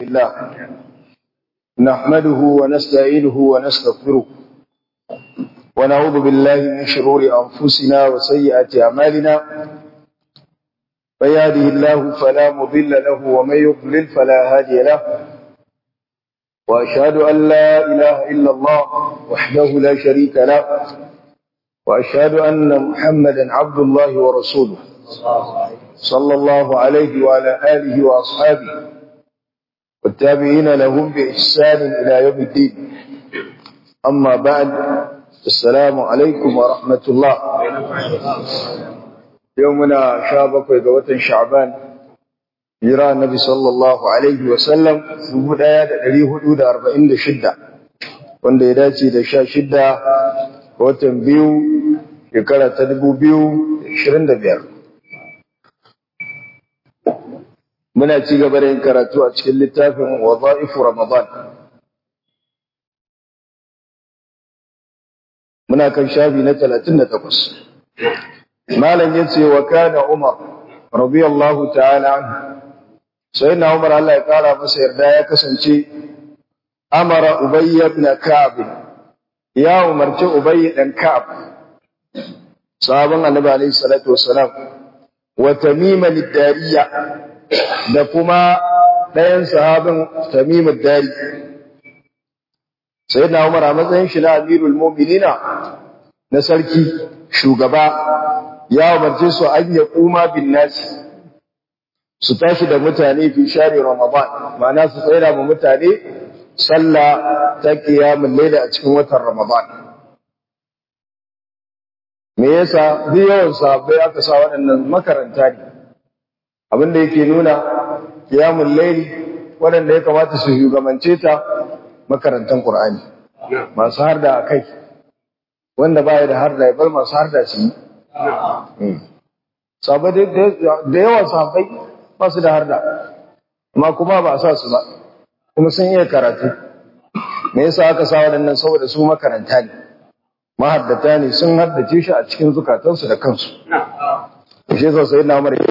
الله نحمده ونستعينه ونستغفره ونعوذ بالله من شرور أنفسنا وسيئات أعمالنا من يهده الله فلا مضل له ومن يضلل فلا هادي له وأشهد أن لا إله إلا الله وحده لا شريك له وأشهد أن محمدا عبد الله ورسوله صلى الله عليه وعلى آله وأصحابه والتابعين لهم بإحسان إلى يوم الدين أما بعد السلام عليكم ورحمة الله يومنا شابك وقوة شعبان جرى النبي صلى الله عليه وسلم في آيات الذي حدود أربعين شدة wanda ya dace da sha shidda watan biyu shekara ta dubu biyu ashirin da biyar muna ci gaba da yin karatu a cikin littafin waza'ifu ramadan muna kan shafi na talatin da takwas malam ya ce wa kana umar radiyallahu ta'ala anhu sai na umar Allah ya kara masa yarda ya kasance amara ubayy ibn ka'ab ya umarci ubayy dan ka'ab sahaban annabi alayhi salatu wassalam wa tamima lid-dariya da kuma ɗayan sahabin tamimud dari sayyidina umar a matsayin shi na amirul mu'minina na sarki shugaba ya umarce su an ya kuma bin nasi su tashi da mutane fi share ramadan ma'ana su tsaira ma mutane sallah ta qiyamul layl a cikin watan ramadan me yasa duk yawan sahabbai aka sa waɗannan makaranta ne abin da yake nuna qiyamul layl waɗanda ya kamata su shugabance ta makarantan qur'ani masu harda akai wanda baya da harda ya bar masu harda su yi sabai da yawa sahabbai ba su da harda amma kuma ba a sa su ba kuma sun iya karatu me yasa aka sa waɗannan saboda su makaranta ne mahaddata ne sun haddace shi a cikin zukatansu da kansu shi yasa sai na umar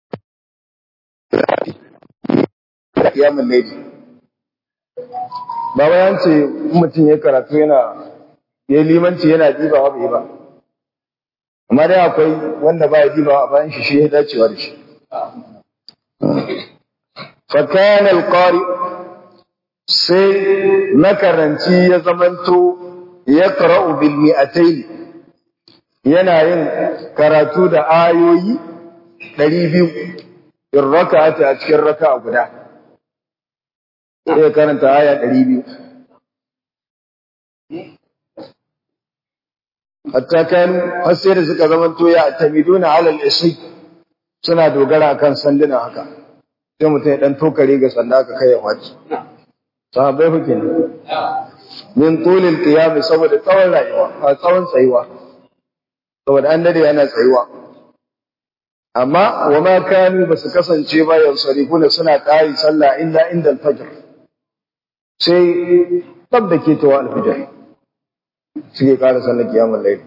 kiyamun laifi ba bayan ce mutum ya karatu yana ya limanci yana dibawa bai ba amma dai akwai wanda ba ya dibawa a bayan shi shi ya dacewa da shi fakana alqari sai makaranci ya zamanto ya qara'u bil mi'atayn yana yin karatu da ayoyi 200 in raka'ati a cikin raka'a guda sai karanta aya 200 hatta kan har sai da suka zamanto ya tamiduna ala al-isri suna dogara akan sanduna haka sai mutum ya dan tokare ga sanda aka kai ya faci sahabbai kuke ne min tulil qiyam saboda tsawon rayuwa a tsawon tsayuwa saboda an dade yana tsayuwa amma wa ma kanu basu kasance ba yansarifuna suna ƙari sallah illa inda al-fajr sai tab da ke tawa al-fajr suke ƙara sallar kiyamul layl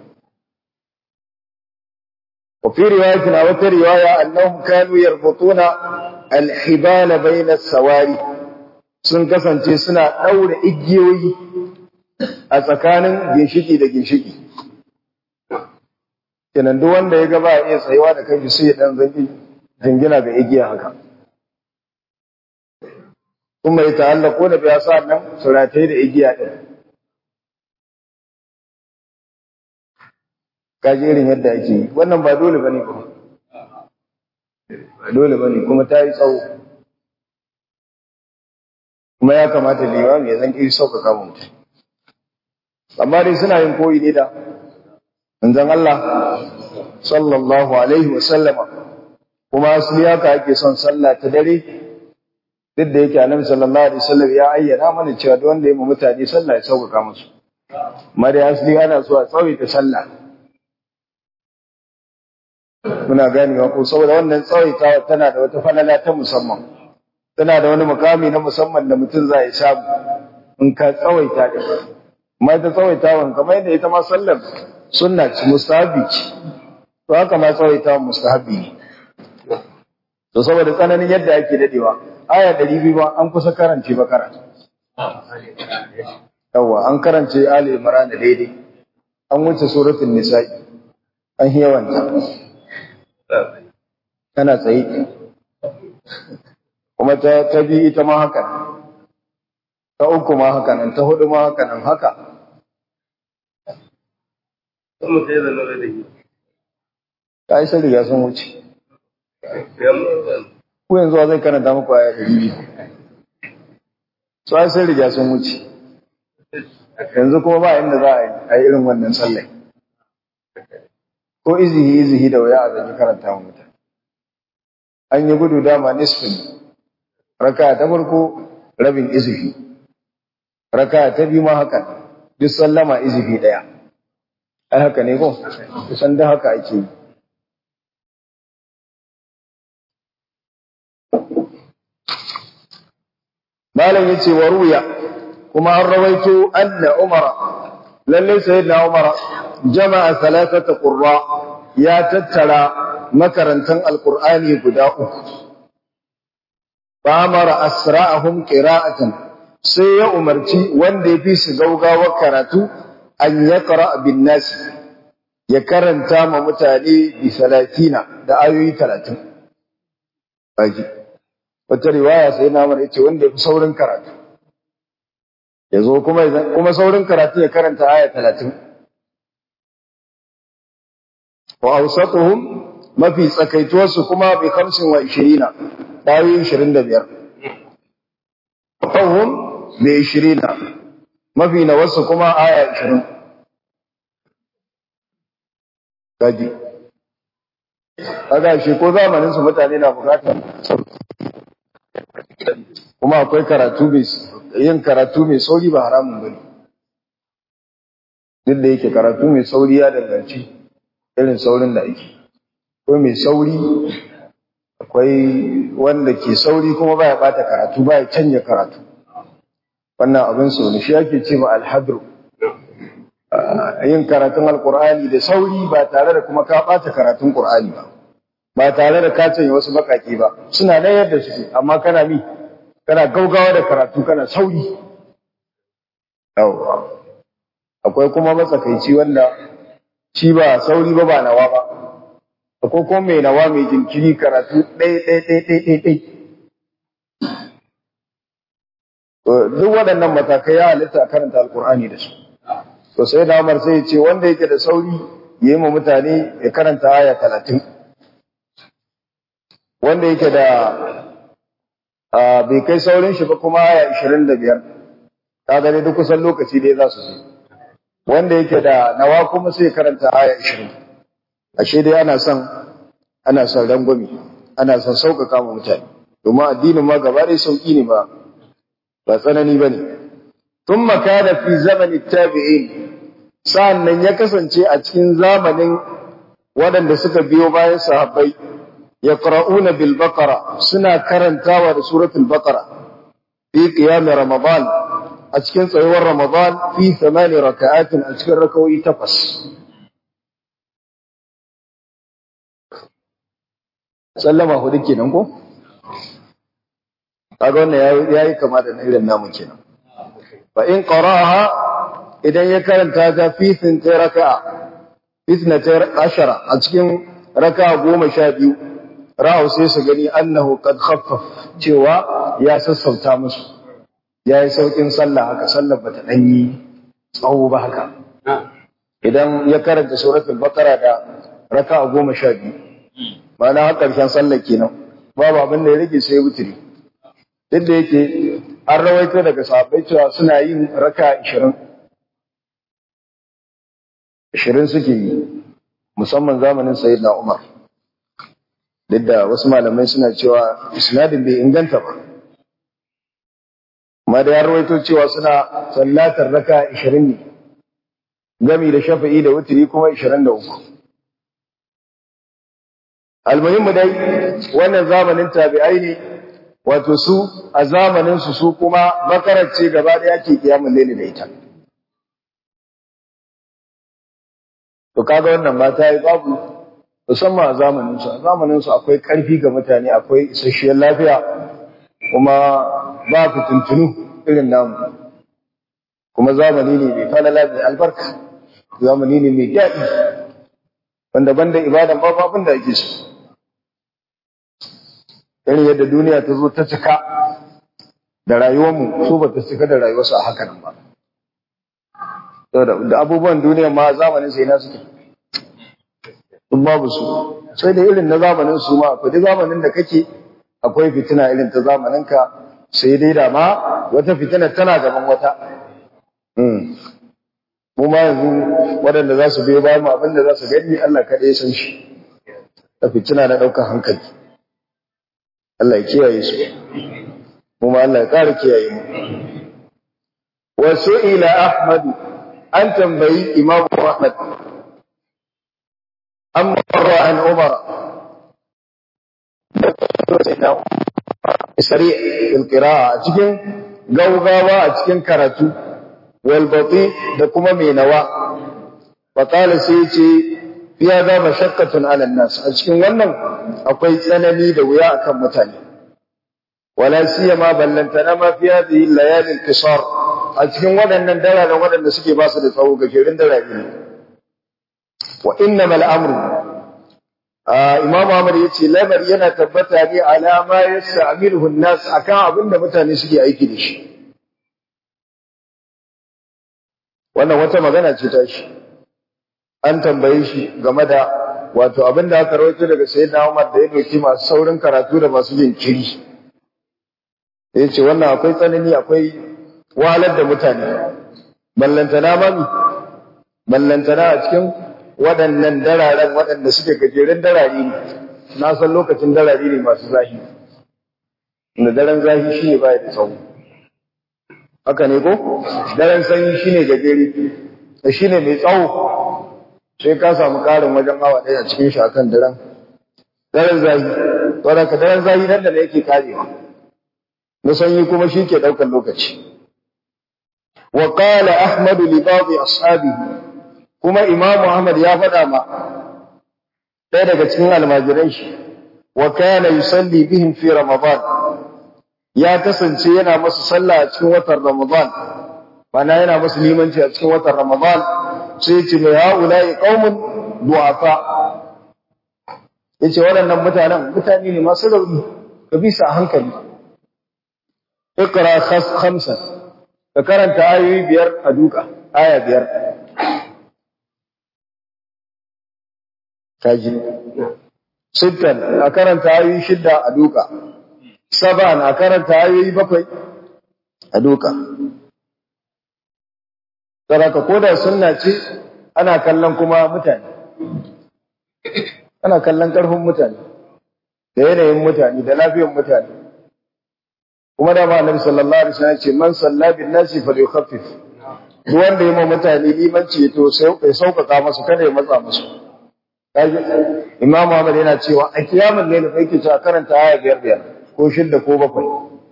وفي رواية أو رواية أنهم كانوا يربطون الحبال بين السواري sun kasance suna ɗaure igiyoyi a tsakanin ginshiki da ginshiki. Kenan duk wanda ya gaba iya tsayuwa da kanshi sai ya ɗan zangi jingina ga igiya haka. Kuma ya ta'allako da biya sa nan suratai da igiya ɗin. Kaji irin yadda ake yi, wannan ba dole ba ne ba. Ba dole ba ne kuma ta yi tsawo. kuma ya kamata limami ya zan iri sauƙaƙa wa mutum amma dai suna yin koyi ne da manzon Allah sallallahu alaihi wa sallama kuma asali haka ake son sallah ta dare duk da yake annabi sallallahu alaihi wasallam ya ayyana mana cewa duk wanda ya mu mutane sallah ya sauƙaƙa musu amma dai asali ana so a tsawaita sallah muna ganewa ko saboda wannan tsawaitawa tana da wata falala ta musamman tana da wani mukami na musamman da mutum za ya samu in ka tsawaita da amma ita tsawaitawan kamar yadda ita ma sallar sunna ce mustahabi ce to haka ma tsawaitawan mustahabi ne to saboda tsananin yadda ake dadewa aya ɗari biyu ba an kusa karance bakara yawa an karance ali imran daidai an wuce suratul nisa'i an yawanta tana tsaye kuma ta ta bi ita ma haka ta uku ma haka nan ta hudu ma haka nan haka ta yi sai riga sun wuce ku yanzu wa zai karanta muku aya ɗari biyu su ai sai riga sun wuce yanzu kuma ba inda za a yi irin wannan sallai ko izihi izihi da waya a zaki karanta wa mutane an yi gudu dama nisfin raka ta farko rabin izihi raka ta biyu ma haka duk sallama izihi ɗaya ai haka ne ko kusan da haka ake yi malam yace wa ruya kuma an rawaito anna umara lalle sayyidina umara jama'a thalathata qurra ya tattara makarantan alqur'ani guda uku fa amara asra'ahum qira'atan sai ya umarci wanda yafi su gaugawa karatu an yaqra bin nas ya karanta ma mutane bi 30 da ayoyi 30 baji wata riwaya sai na mara yace wanda yafi saurin karatu yazo kuma kuma saurin karatu ya karanta aya 30 wa awsatuhum mafi tsakaituwar su kuma bi 25 ayoyi 25 fahum bi 20 mafi na wasu kuma aya 20 kaji kaga shi ko zamanin su mutane na bukatar kuma akwai karatu mai yin karatu mai sauri ba haramun bane duk da yake karatu mai sauri ya danganci irin saurin da ake akwai mai sauri akwai wanda ke sauri kuma baya bata karatu baya canja karatu wannan abin so ne shi ake ce ma alhadru yin karatun alkur'ani da sauri ba tare da kuma ka bata karatun qur'ani ba ba tare da ka canja wasu bakaki ba suna nan yadda suke amma kana mi kana gaugawa da karatu kana sauri yawwa akwai kuma matsakaici wanda shi ba sauri ba ba nawa ba akwai kuma mai nawa mai jinkiri karatu ɗai ɗai ɗai ɗai ɗai ɗai duk waɗannan matakai ya halitta karanta alkur'ani da su to sai da Umar sai ya ce wanda yake da sauri ya yi ma mutane ya karanta aya talatin wanda yake da bai kai saurin shi ba kuma aya ishirin da biyar ta gani duk kusan lokaci dai za su je wanda yake da nawa kuma sai karanta aya ishirin ashe dai ana son ana son rangwami ana son sauƙaƙa ma mutane domin addinin ma gaba ɗaya sauƙi ne ba ba tsanani ba ne tun makana fi zamanin tabi'in sa'an nan ya kasance a cikin zamanin waɗanda suka biyo bayan sahabbai يقرؤون بالبقرة سنة كرنتاوى سورة البقرة في قيام رمضان أتكن صيور رمضان في ثمان ركعات أتكن ركوي تقص سلم أخو دكي نمكو أقولنا يا يا كما إلى النام كنا فإن قرأها إذا يكرن هذا في ثنتي ركعة في ثنتي عشرة أتكن ركعة قوم شابيو ra'u sai su gani annahu qad khaffaf cewa ya sassauta musu yayi saukin sallah haka sallar bata dan yi tsawo ba haka idan ya karanta suratul baqara da raka'a goma sha biyu ma'ana har karshen sallar kenan babu abin da ya rage sai wutiri duk da yake an rawaito daga sahabbai cewa suna yin raka ishirin ishirin suke yi musamman zamanin sayyidina umar duk da wasu malamai suna cewa isnadin bai inganta ba amma da ya rawaito cewa suna sallatar raka 20 ne gami da shafa'i da wuturi kuma 23 almuhimmu dai wannan zamanin tabi'ai ne wato su a zamanin su su kuma bakarar ce gaba daya ke kiyamun laili da ita to kaga wannan mata yi babu musamman a zamaninsu a zamaninsu akwai ƙarfi ga mutane akwai isasshiyar lafiya kuma ba fitintunu irin namu kuma zamani ne mai falala mai albarka zamani ne mai daɗi wanda banda ibadan babu abin da ake so irin yadda duniya ta zo ta cika da rayuwarmu su ba ta cika da rayuwarsu a haka nan ba da abubuwan duniya ma zamanin sai na suke duk babu su sai da irin na zamanin su ma akwai duk zamanin da kake akwai fitina irin ta zamanin ka sai dai da ma wata fitina tana gaban wata mu ma yanzu waɗanda za su biyo bayan abin da za su gani Allah kaɗai san shi ta fitina na ɗaukar hankali Allah ya kiyaye su mu ma Allah ya ƙara kiyaye mu wasu ila Ahmadu an tambayi Imam Ahmad an marra an Umar sari al-qira'a cikin gaugawa a cikin karatu wal bati da kuma mai nawa fa qala sai ce fiya za mashaqqatun ala nas a cikin wannan akwai tsanani da wuya akan mutane wala siyama ballantana ma fi hadhihi layali al-qisar a cikin waɗannan dalalan waɗanda suke ba su da tsawo gajerun dalali ne wa innamal amru Imam Ahmad ya ce lamari yana tabbata ne alama ya sa'amiluhu nas akan abin da mutane suke aiki da shi. Wannan wata magana ce ta shi. An tambaye shi game da wato abin da aka rawaito daga Sayyidina Umar da ya doki masu saurin karatu da masu jinkiri. Ya ce wannan akwai tsanani akwai wahalar da mutane. Ballantana mami, ballantana a cikin waɗannan dararen waɗanda suke gajeren darari ne na san lokacin darari ne masu zahi da daren zahi shi ne baya da tsawo haka ne ko daren sanyi shi ne gajere da shi ne mai tsawo sai ka samu ƙarin wajen awa ɗaya a cikin shi akan daren daren zahi wadda ka daren zahi nan da yake karewa na sanyi kuma shi ke ɗaukar lokaci wa qala ahmadu li ba'd ashabihi kuma Imam Ahmad ya faɗa ma ɗaya daga cikin almajiran shi wa kana yusalli bihim fi Ramadan ya kasance yana masu sallah a cikin watan Ramadan bana yana masu limanci a cikin watan Ramadan sai ya ce mai haula'i qaumun du'afa yace waɗannan mutanen mutane ne masu rauni ka bi su a hankali iqra khas khamsa ka karanta ayoyi biyar a duka aya biyar kaji sittan a karanta ayoyi shidda a duka saban a karanta ayoyi bakwai a duka saraka koda sunna ce ana kallon kuma mutane ana kallon karfin mutane da yanayin mutane da lafiyar mutane kuma da annabi sallallahu alaihi wasallam ce man salla bin nasi falyukhaffif duk wanda ya ma mutane limanci to sai ya sauƙaƙa masu kada ya matsa musu Imam Ahmad yana cewa a kiyamun ne da yake cewa karanta aya biyar biyar ko shidda ko bakwai.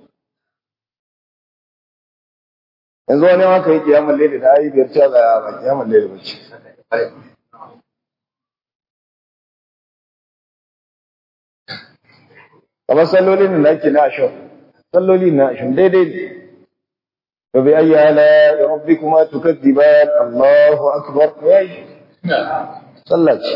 Yanzu wani haka yi kiyamun lele da ayi biyar cewa ga ba kiyamun lele bace. Kamar sallolin da ake na ashon, salloli na ashon daidai ne. Fa bi ayyi ala rabbikuma tukadiban Allahu akbar. Sallah ce.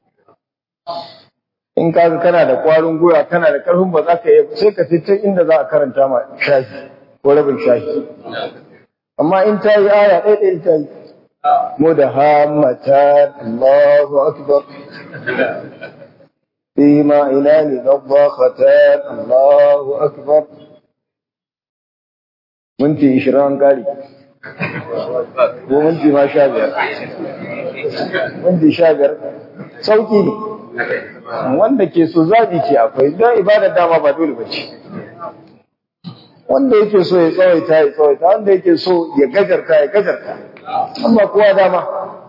in kaga kana da kwarin gwiwa kana da karfin ba za ka yi sai ka fitar inda za a karanta ma shafi ko rabin shafi amma in ta yi aya ɗaya ɗaya ta yi mu da hamata Allahu akbar fi ma ina ne nabbaqatan Allahu akbar minti ishirin an kare ko minti ma sha biyar minti sha biyar sauki ne wanda ke so zabi ke akwai don ibadar dama ba dole ba ce wanda yake so ya tsawaita ya tsawaita wanda yake so ya gajarta ya gajarta an ba kowa dama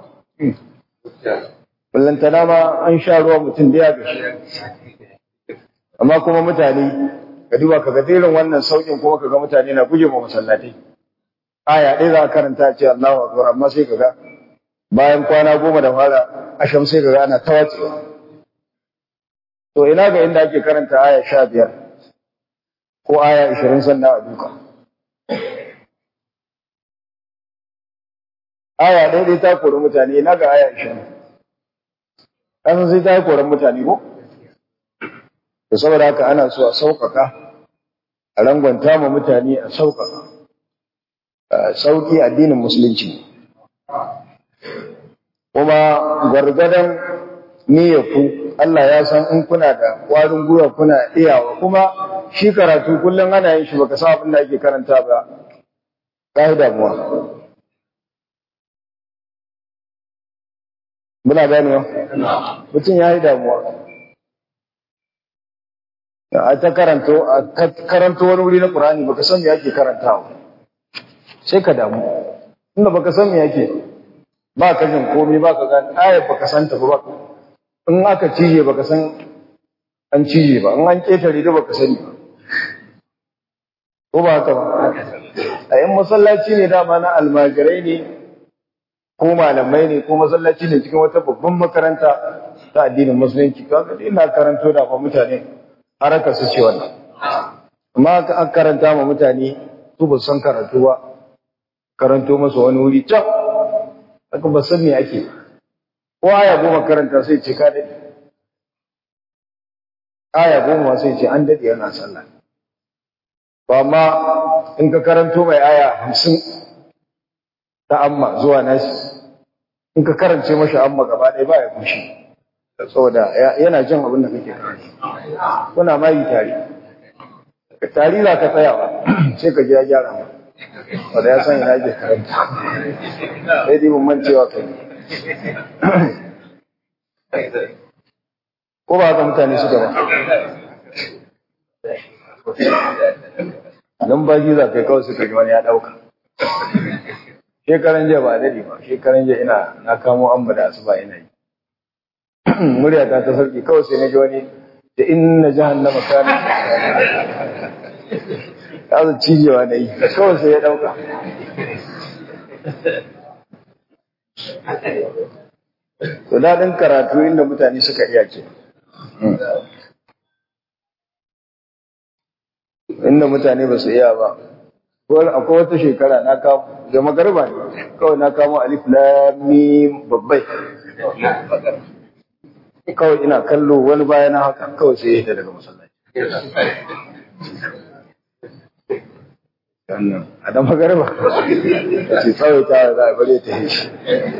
ballanta dama an sha ruwa mutum da ya gashi amma kuma mutane ka duba ka ga irin wannan saukin kuma ka ga mutane na guje ma masallatai aya ɗaya za a karanta ce Allahu akbar amma sai ka ga bayan kwana goma da fara asham sai ka ga ana tawatsewa To ina ga inda ake karanta aya sha biyar ko aya 20 sannan a duka aya ɗaya dai ta kori mutane na ga aya 20 kasan sai ta yi koren mutane ko da saboda haka ana so a sauƙaƙa a rangwanta ma mutane a sauƙaƙa sauƙi addinin musulunci kuma gwargwadon ku Allah ya san in kuna da ƙwarin gwiwa kuna iyawa kuma shi karatu kullum ana yin shi baka san abin da ake karanta ba ka yi damuwa muna ganewa mutum ya yi damuwa a ta karanto a karanto wani wuri na Qur'ani baka san me yake karantawa sai ka damu inda baka san me yake ba ka jin komai ba ka gani ayat baka san ta ba in aka cije baka san an cije ba in an ketare da baka sani ba ko ba haka ba a yin masallaci ne dama na almajirai ne ko malamai ne ko masallaci ne cikin wata babban makaranta ta addinin musulunci kaga ina karanto da ba mutane haraka su ce wannan amma an karanta ma mutane su ba san karatu ba karanto masa wani wuri can haka ba san me ake ko aya goma karanta sai ce ka dade aya goma sai ce an dade yana sallah to amma in ka karanto mai aya hamsin ta amma zuwa nasi in ka karance mashi amma gaba ɗaya ba ya fushi saboda yana jin abin da kake karanta kuna ma yi tare tari za ka tsaya ba sai ka je ya gyara ma wanda ya san ina ke karanta sai dai mun mancewa kai ko ba haka mutane suka ba dan baki za kai kawai suka ji wani ya dauka shekaran jiya ba dade ba shekaran jiya ina na kamo amba da asuba ina yi murya ta ta sarki kawai sai na ji wani da inna jahannama kana ya zo cijewa na yi kawai sai ya dauka to daɗin karatu inda mutane suka iya ce inda mutane ba su iya ba akwai wata shekara na kamo da magarba ne kawai na kamo alif lamim babbai kawai ina kallo wani bayan haka kawai sai ya daga masallaci a dan magarba ce kawai ta za a bare ta yi shi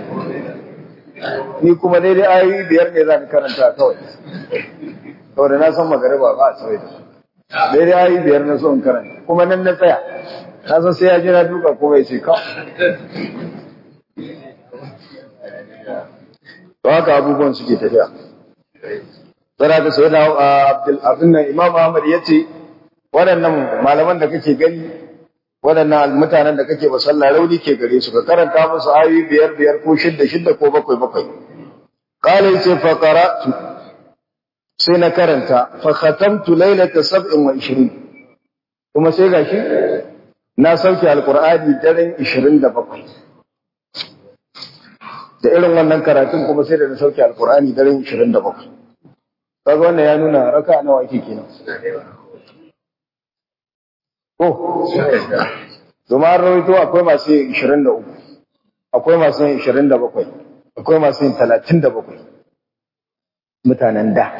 ni kuma daidai ayoyi biyar ne za ni karanta kawai kawai da na san magarba ba a tsawai da su daidai ayoyi biyar na so in karanta kuma nan na tsaya na san sai ya jira duka kuma ya ce kawai to haka abubuwan suke tafiya Tsara da sai da abin nan Imam Ahmad ya ce waɗannan malaman da kake gani waɗannan mutanen da kake sallah rauni ke gare su ka karanta musu ayoyi biyar biyar ko shidda shidda ko bakwai bakwai qala yace fa qara'tu sai na karanta fa khatamtu laylata 27 kuma sai gashi na sauke alqur'ani daren 27 da irin wannan karatun kuma sai da na sauke alqur'ani daren 27 kaga wannan ya nuna raka nawa yake kenan ko domin an rawaito akwai masu yin 23 akwai masu yin 27 akwai masu yin 37 mutanen da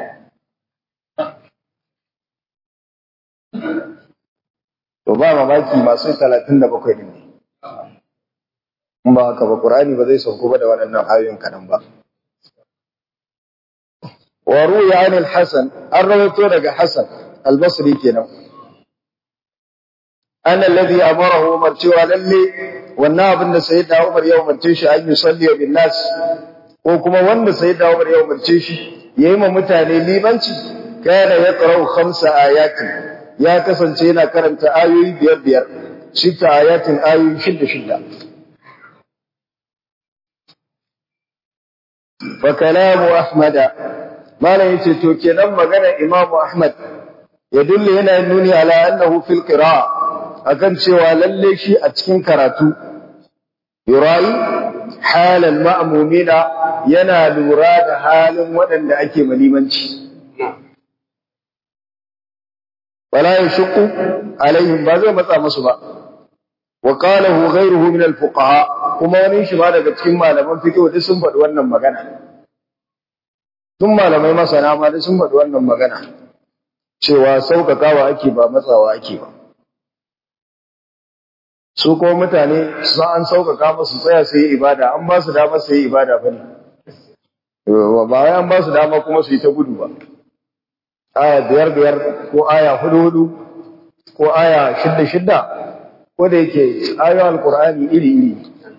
to ba mamaki masu yin 37 din ne in ba haka ba ƙur'ani ba zai sauko ba da waɗannan ayoyin kaɗan ba wa ruya anil hasan an rawaito daga hasan albasri kenan ana alladhi amarahu umar cewa lalle wannan abin da sayyidina umar ya umarce shi an yusalli bin nas ko kuma wanda sayyidina umar ya umarce shi yayi ma mutane limanci kana yaqra'u khamsa ayatin ya kasance yana karanta ayoyi biyar biyar shita ayatin ayoyi shidda shidda fa kalamu ahmada malam yace to kenan magana imamu ahmad ya dulle yana nuni ala annahu fil qira'a akan cewa lalle shi a cikin karatu yurayi halal ma'mumina yana lura da halin waɗanda ake malimanci wala yashqu alaihim ba zai matsa musu ba wa qalahu ghayruhu min al-fuqaha kuma wani shi ma daga cikin malaman fiqh duk sun faɗi wannan magana tun malamai masana ma duk sun faɗi wannan magana cewa sauƙaƙawa ake ba matsawa ake ba su kuma mutane su an sauƙaƙa musu tsaya su yi ibada an ba su dama su yi ibada ba ne ba wai an ba su dama kuma su yi ta gudu ba aya biyar biyar ko aya hudu hudu ko aya shidda shidda ko da yake ayoyin alkur'ani iri iri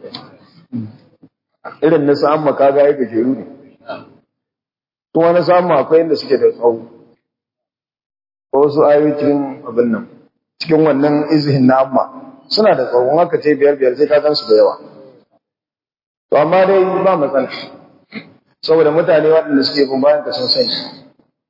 irin na sa'amma kaga ya gajeru ne kuma na sa'amma akwai inda suke da tsawo ko wasu ayoyi cikin abin nan cikin wannan izihin na amma suna da tsawon haka ce biyar biyar sai ka gan su da yawa to amma dai ba matsala saboda mutane waɗanda suke bin bayan ka sun sani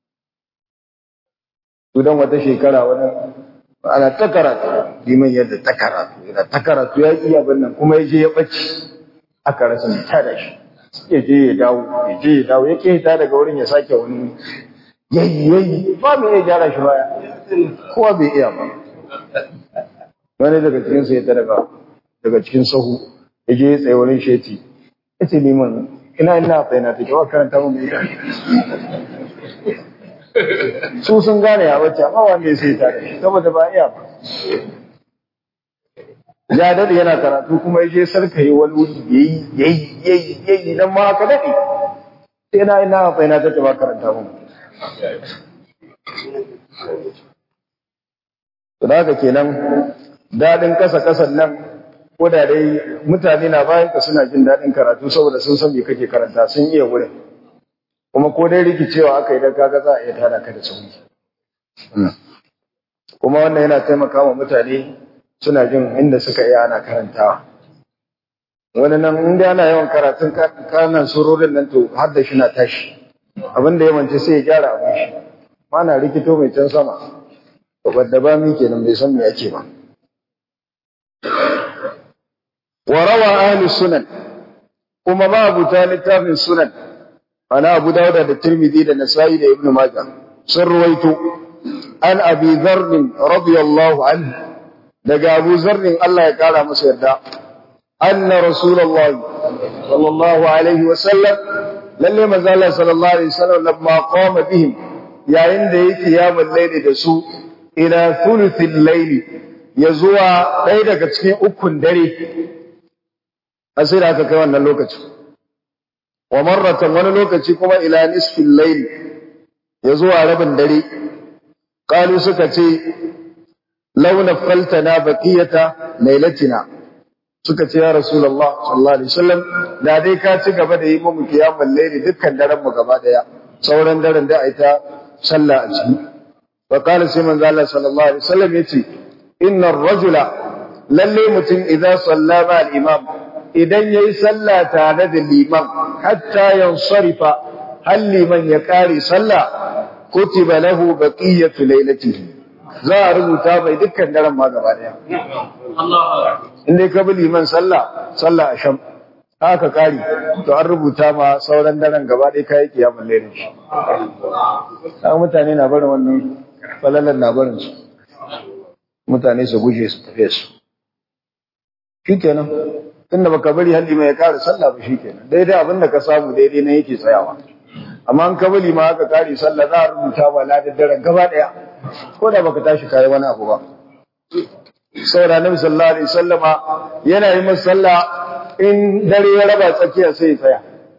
su dan wata shekara wani ana ta karatu liman yadda ta karatu yana ta karatu ya iya abin nan kuma ya je ya ɓace aka rasa mai tada shi ya je ya dawo ya je ya dawo ya ke ta daga wurin ya sake wani yayi yayi ba mu iya gyara shi baya kowa bai iya ba wani daga cikin sai ta daga daga cikin sahu ya je ya tsaye wurin sheti ya ce liman ina ina tsaye na take wa karanta mu mai su sun gane ya wacce amma wanda ya sai ta shi saboda ba iya ba ya dade yana karatu kuma ya je sarkaye wani wuri yayi yayi yayi yayi dan ma haka dade sai na ina tsaye na take ba karanta mu to da haka kenan daɗin kasa-kasan nan ko da dai mutane na bayan ka suna jin daɗin karatu saboda sun san me kake karanta sun iya wurin kuma ko dai rikicewa aka yi da kaga za a iya tada ka da sauri kuma wannan yana taimaka wa mutane suna jin inda suka iya ana karantawa wani nan inda ana yawan karatun kanan surorin nan to har da shi na tashi abin da ya sai ya gyara abin shi mana rikito mai can sama wadda ba mi kenan bai san me ake ba wa rawa ahli sunan kuma ma abuta littafin sunan ana abu dauda da tirmidhi da nasa'i da ibnu majah sun ruwaito an abi dharr radiyallahu anhu daga abu dharr Allah ya kara masa yarda anna rasulullahi sallallahu alaihi wa sallam lalle manzo Allah sallallahu alaihi wasallam lamma qama bihim yayin da yake kiyamul layli da su ila thuluthil layli ya zuwa ɗaya daga cikin ukun dare a sai da aka kai wannan lokaci wa marratan wani lokaci kuma ila nisfil layli ya zuwa rabin dare qalu suka ce law nafaltana baqiyata laylatina suka ce ya rasulullah sallallahu alaihi wasallam da dai ka ci gaba da yi mu kiyamul layli dukkan daren mu gaba daya sauran daren da ai ta sallah a ciki wa qala sai manzo Allah sallallahu alaihi wasallam yace innar rajula lalle mutum idza salla ma al-imam idan yayi sallah tare da liman hatta yansarifa hal liman ya kare sallah kutiba lahu baqiyatu laylatihi za a rubuta mai dukkan daren ma gaba daya in dai ka bi liman sallah sallah a sham haka kare to an rubuta ma sauran daren gaba ɗaya kayi kiyamun lairin shi mutane na barin wannan falalan na barin su mutane su guje su tafe su shi kenan tunda baka bari halli mai ya kare sallah ba shi kenan daidai abin da ka samu daidai na yake tsayawa amma an ka bari ma haka kare sallah za a rubuta ba ladar daren gaba daya ko da baka tashi kayi wani abu ba saboda nabi sallallahu alaihi wasallama yana yi masa sallah in dare ya raba tsakiya sai ya tsaya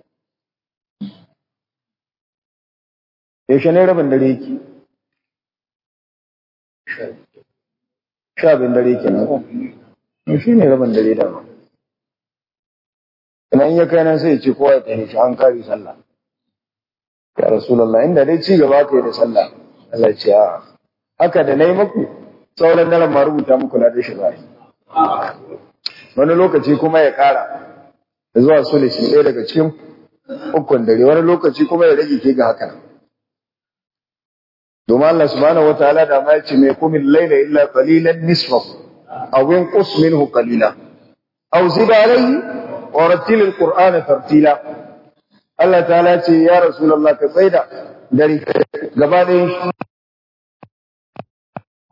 yaushe ne rabin dare yake sha bin dare ke nan ko shi ne rabin dare da ba ina in ya kai nan sai ya ce kowa ya tafi shi an kare sallah ya rasulullah inda dai ci gaba ka yi da sallah Allah ya ce a haka da nayi muku sauran daren ma rubuta muku na da shi ba wani lokaci kuma ya kara da zuwa sulisi ɗaya daga cikin ukun dare wani lokaci kuma ya rage ke ga haka domin Allah subhanahu wataala da ma yace mai kumin laila illa qalilan nisfahu aw inqus minhu qalila aw zid alayhi wa rattil alqur'ana tartila Allah ta'ala ce ya rasulullah ka tsaida dare gaba ɗayan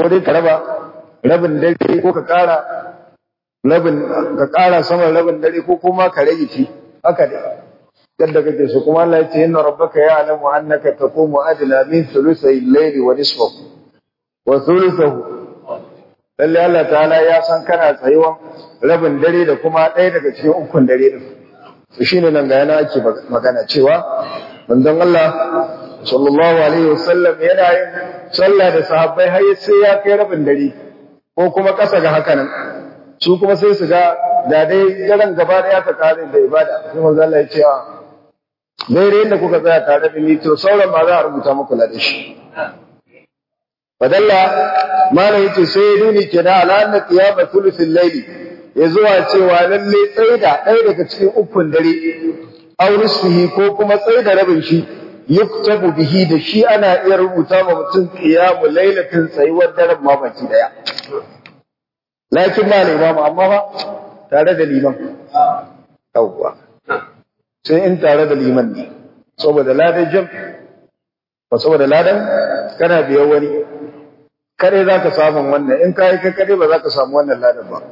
dai ka raba rabin dare ko ka ƙara rabin ka ƙara saman rabin dare ko kuma ka rage shi haka dai yadda kake so kuma Allah ya ce inna rabbaka ya'lamu annaka taqumu adla min thuluthay al-layli wa nisfahu wa thuluthahu lalle Allah ta'ala ya san kana tsayuwan rabin dare da kuma ɗaya daga cikin ukun dare din to shine nan ga yana ake magana cewa manzon Allah sallallahu alaihi wasallam yana yin sallah da sahabbai har sai ya kai rabin dare ko kuma ƙasa ga haka nan su kuma sai su ga da dai daren gaba da ka kare da ibada sai manzo Allah ya ce a daidai inda kuka tsaya tare da ni to sauran ba za a rubuta muku da shi fadalla malam yace sai ya nuni kenan ala anna qiyama thuluthil layli ya zuwa cewa lalle tsaida ɗaya daga cikin ukun dare aw nisfihi ko kuma tsaida rabin shi yuktabu bihi da shi ana iya rubuta ma mutum qiyamu lailatin tsayuwar daren ma baki daya lakin ba imam amma ba tare da liman yawwa sai in tare da liman ne saboda ladan jam ba saboda ladan kana biyan wani kare za ka samun wannan in ka yi kai kare ba za ka samu wannan ladan ba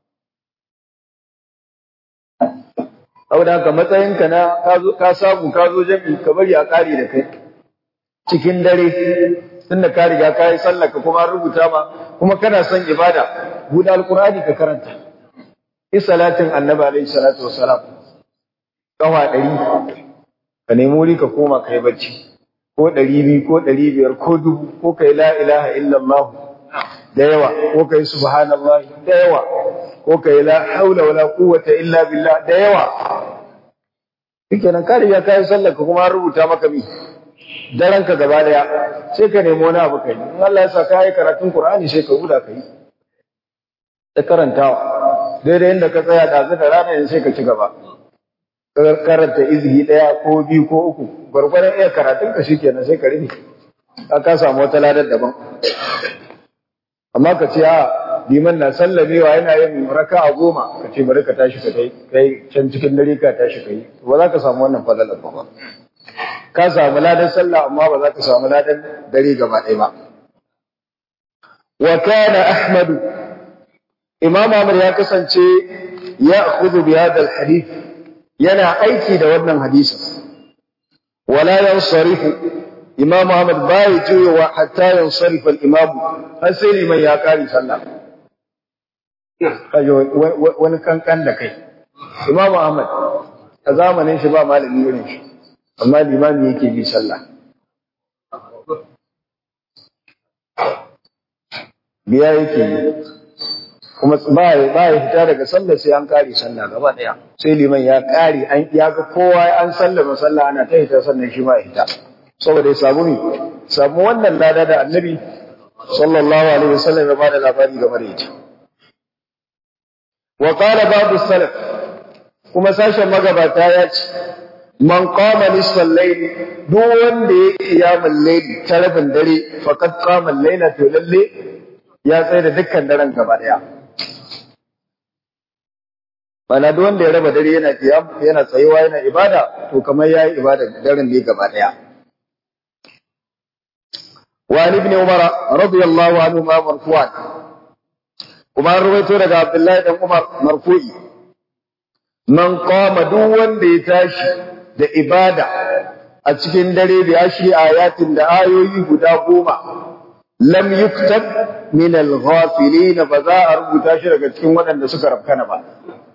saboda haka matsayinka na ka samu ka zo jami ka bari a ƙari da kai cikin dare tunda ka riga ka yi sallah ka kuma rubuta ma kuma kana son ibada buɗe alƙur'ani ka karanta salatin annabi alaihi salatu wassalam kawa ɗari ka nemi wuri ka koma ka yi bacci ko ɗari biyu ko ɗari biyar ko dubu ko ka yi la ilaha illallah da yawa ko ka yi subhanallah da yawa ko ka yi la haula wala quwwata illa billah da yawa shikenan ka riga ka yi sallar ka kuma rubuta maka mi daren ka gaba daya sai ka nemi wani abu kai in Allah ya sa ka yi karatun Qur'ani sai ka huda kai da karantawa daidai inda ka tsaya ɗazu da rana yanzu sai ka ci gaba karanta izini ɗaya ko biyu ko uku gwargwaron iya karatun ka shi kenan sai ka rufe ka ka samu wata ladar daban amma ka ce a liman na sallamewa yana yin raka a goma ka ce bari ka tashi ka kai kai can cikin dare ka tashi ka yi ba za ka samu wannan fadalar ba ka samu ladan sallah amma ba za ka samu ladan dare gaba ɗaya ba wa kana ahmadu imam ahmad ya kasance ya khudhu bi hadha al-hadith yana aiki da wannan hadisin wala yansarifu imam Ahmad bai juyowa hatta yansarifa al-imam har sai liman ya kare sallah kayo wani kankan da kai imam Ahmad a zamanin shi ba malami irin shi amma limami yake bi sallah biya yake yi kuma ba ya fita daga sallah sai an kare sallah gaba daya sai liman ya kare an ya ga kowa an sallama sallah ana ta hita sannan shi ma ya hita saboda ya samu ni samu wannan lada da annabi sallallahu alaihi wasallam ya bada labari game da ita wa qala babu salaf kuma sashen magabata ya ce man qama nisfal layl duk wanda ya kiyamul layl ta rabin dare faqad qama al-layla to lalle ya tsaye da dukkan daren gaba daya Bana duk wanda ya raba dare yana kiyam yana tsayuwa yana ibada to kamar yayi ibada daren ne gaba daya. Wa ibn Umar radiyallahu anhu ma marfu'an. Kuma ruwaito daga Abdullahi dan Umar marfu'i. Man qama duk wanda ya tashi da ibada a cikin dare da ashi ayatin da ayoyi guda goma lam yuktab min al-ghafilin ba za a rubuta shi daga cikin waɗanda suka rafkana ba.